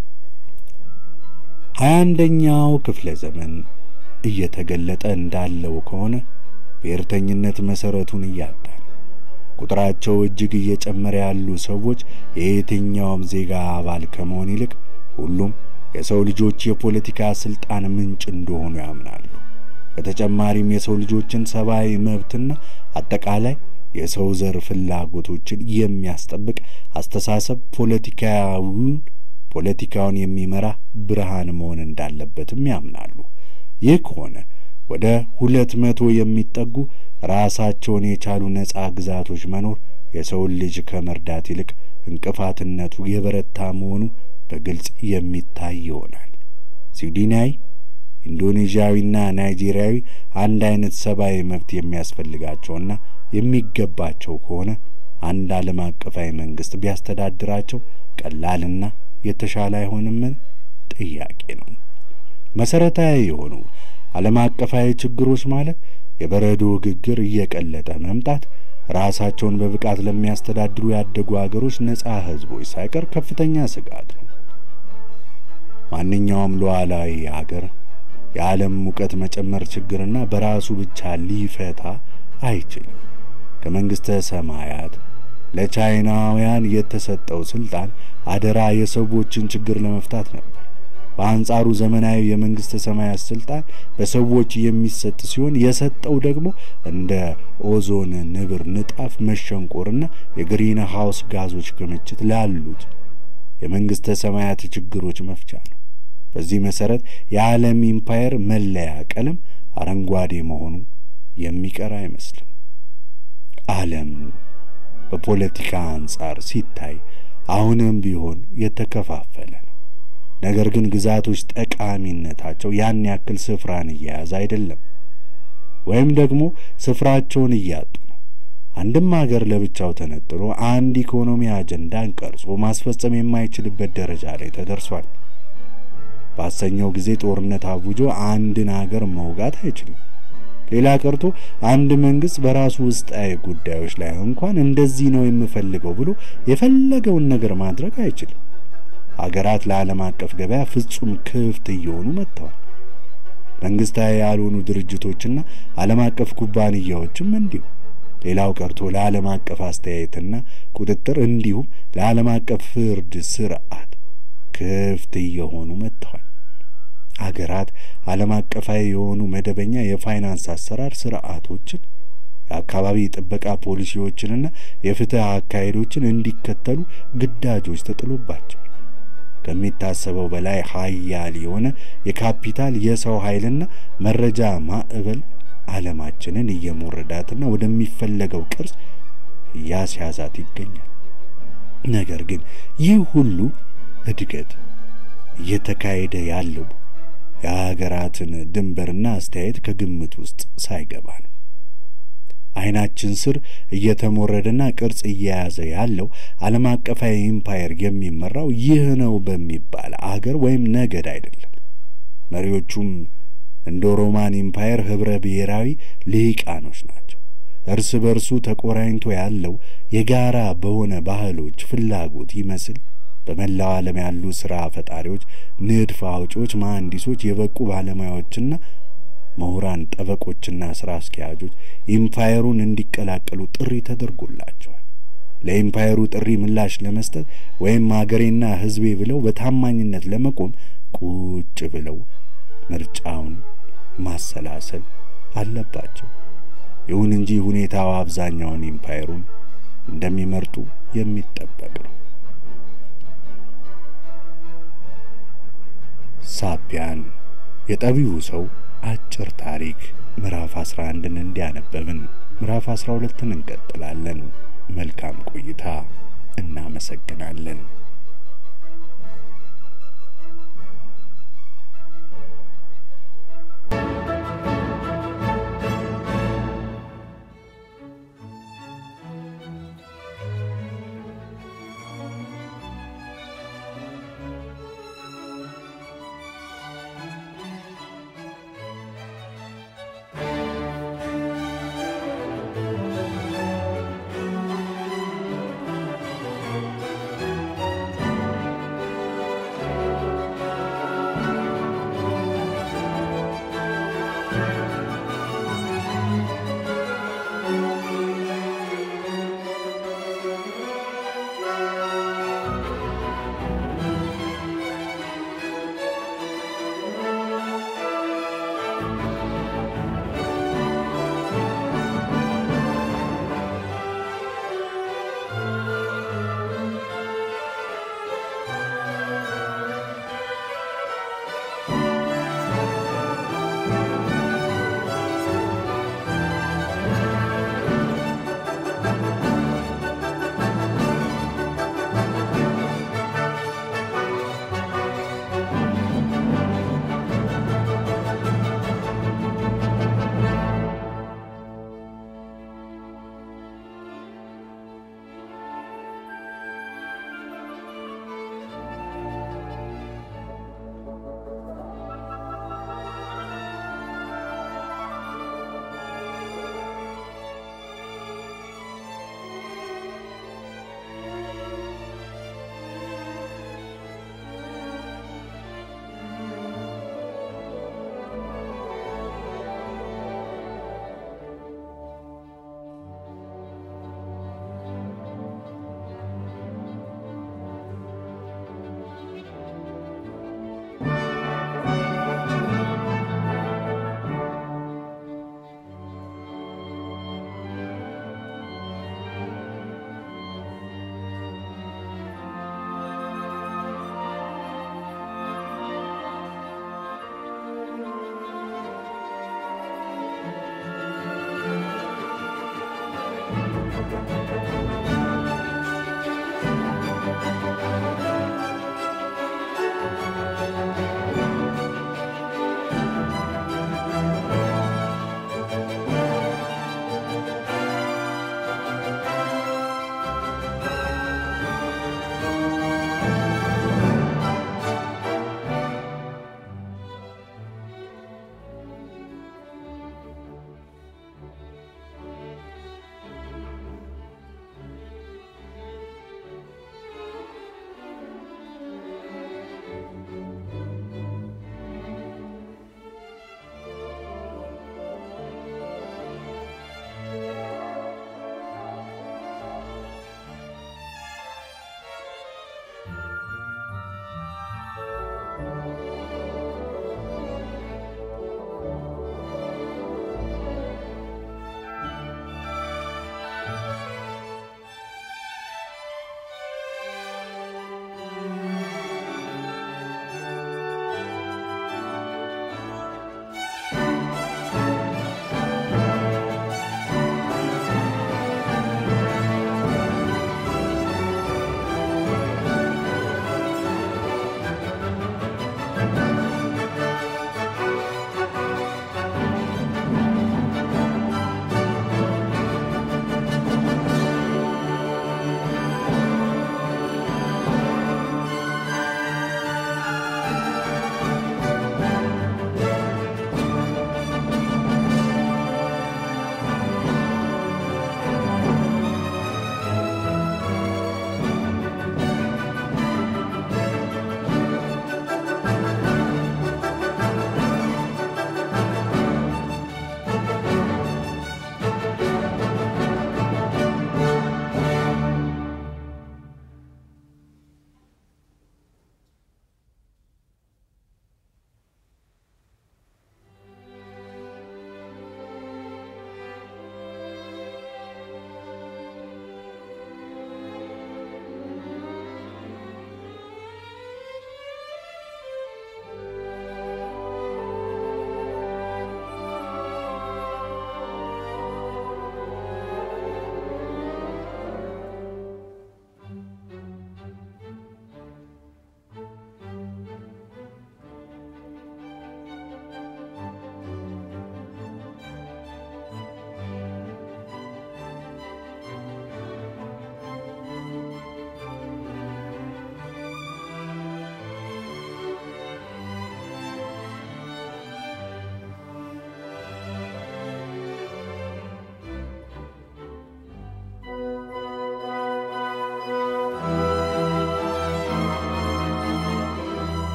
ሀያ አንደኛው ክፍለ ዘመን እየተገለጠ እንዳለው ከሆነ ብሔርተኝነት መሠረቱን እያጣ ነው። ቁጥራቸው እጅግ እየጨመረ ያሉ ሰዎች የየትኛውም ዜጋ አባል ከመሆን ይልቅ ሁሉም የሰው ልጆች የፖለቲካ ሥልጣን ምንጭ እንደሆኑ ያምናሉ። በተጨማሪም የሰው ልጆችን ሰብአዊ መብትና አጠቃላይ የሰው ዘር ፍላጎቶችን የሚያስጠብቅ አስተሳሰብ ፖለቲካዊውን ፖለቲካውን የሚመራ ብርሃን መሆን እንዳለበትም ያምናሉ። ይህ ከሆነ ወደ ሁለት መቶ የሚጠጉ ራሳቸውን የቻሉ ነጻ ግዛቶች መኖር የሰውን ልጅ ከመርዳት ይልቅ እንቅፋትነቱ የበረታ መሆኑ በግልጽ የሚታይ ይሆናል። ስዊድናዊ፣ ኢንዶኔዥያዊና ናይጄሪያዊ አንድ አይነት ሰብአዊ መብት የሚያስፈልጋቸውና የሚገባቸው ከሆነ አንድ ዓለም አቀፋዊ መንግሥት ቢያስተዳድራቸው ቀላልና የተሻለ አይሆንምን? ጥያቄ ነው። መሠረታዊ የሆኑ ዓለም አቀፋዊ ችግሮች ማለት የበረዶ ግግር እየቀለጠ መምጣት፣ ራሳቸውን በብቃት ለሚያስተዳድሩ ያደጉ አገሮች ነጻ ሕዝቦች ሳይቀር ከፍተኛ ስጋት ነው። ማንኛውም ሉዓላዊ አገር የዓለም ሙቀት መጨመር ችግርና በራሱ ብቻ ሊፈታ አይችልም። ከመንግሥተ ሰማያት ለቻይናውያን የተሰጠው ሥልጣን አደራ የሰዎችን ችግር ለመፍታት ነበር። በአንጻሩ ዘመናዊ የመንግሥተ ሰማያት ሥልጣን በሰዎች የሚሰጥ ሲሆን የሰጠው ደግሞ እንደ ኦዞን ንብር ንጣፍ መሸንቆርና የግሪን ሃውስ ጋዞች ክምችት ላሉት የመንግሥተ ሰማያት ችግሮች መፍቻ ነው። በዚህ መሠረት የዓለም ኢምፓየር መለያ ቀለም አረንጓዴ መሆኑ የሚቀር አይመስልም። ዓለም በፖለቲካ አንጻር ሲታይ አሁንም ቢሆን የተከፋፈለ ነው። ነገር ግን ግዛቶች ጠቃሚነታቸው ያን ያክል ስፍራን እየያዘ አይደለም፣ ወይም ደግሞ ስፍራቸውን እያጡ ነው። አንድም አገር ለብቻው ተነጥሎ አንድ ኢኮኖሚ አጀንዳን ቀርጾ ማስፈጸም የማይችልበት ደረጃ ላይ ተደርሷል። ባሰኘው ጊዜ ጦርነት አውጆ አንድን አገር መውጋት አይችልም። ሌላ ቀርቶ አንድ መንግስት በራሱ ውስጣዊ ጉዳዮች ላይ እንኳን እንደዚህ ነው የምፈልገው ብሎ የፈለገውን ነገር ማድረግ አይችልም። አገራት ለዓለም አቀፍ ገበያ ፍጹም ክፍት እየሆኑ መጥተዋል። መንግስታዊ ያልሆኑ ድርጅቶችና ዓለም አቀፍ ኩባንያዎችም እንዲሁ። ሌላው ቀርቶ ለዓለም አቀፍ አስተያየትና ቁጥጥር እንዲሁም ለዓለም አቀፍ ፍርድ ስርዓት ክፍት እየሆኑ መጥተዋል። አገራት ዓለም አቀፋዊ የሆኑ መደበኛ የፋይናንስ አሰራር ስርዓቶችን፣ የአካባቢ ጥበቃ ፖሊሲዎችንና የፍትህ አካሄዶችን እንዲከተሉ ግዳጆች ተጥሎባቸዋል። ከሚታሰበው በላይ ሀያል የሆነ የካፒታል የሰው ኃይልና መረጃ ማዕበል ዓለማችንን እየሞረዳትና ወደሚፈለገው ቅርጽ እያስያዛት ይገኛል። ነገር ግን ይህ ሁሉ እድገት እየተካሄደ ያለው የሀገራትን ድንበርና አስተያየት ከግምት ውስጥ ሳይገባ ነው። ዓይናችን ስር እየተሞረደና ቅርጽ እየያዘ ያለው ዓለም አቀፋዊ ኢምፓየር የሚመራው ይህ ነው በሚባል አገር ወይም ነገድ አይደለም። መሪዎቹም እንደ ሮማን ኢምፓየር ኅብረ ብሔራዊ ልሂቃኖች ናቸው። እርስ በርሱ ተቆራኝቶ ያለው የጋራ በሆነ ባህሎች ፍላጎት ይመስል በመላው ዓለም ያሉ ሥራ ፈጣሪዎች፣ ንድፍ አውጪዎች፣ መሐንዲሶች፣ የበቁ ባለሙያዎችና ምሁራን፣ ጠበቆችና ሥራ አስኪያጆች ኢምፓየሩን እንዲቀላቀሉ ጥሪ ተደርጎላቸዋል። ለኢምፓየሩ ጥሪ ምላሽ ለመስጠት ወይም አገሬና ሕዝቤ ብለው በታማኝነት ለመቆም ቁጭ ብለው ምርጫውን ማሰላሰል አለባቸው። ይሁን እንጂ ሁኔታው አብዛኛውን ኢምፓየሩን እንደሚመርጡ የሚጠበቅ ነው። ሳቢያን የጠቢቡ ሰው አጭር ታሪክ ምዕራፍ 11ን እንዲያነበብን ምዕራፍ 12ን እንቀጥላለን። መልካም ቆይታ። እናመሰግናለን።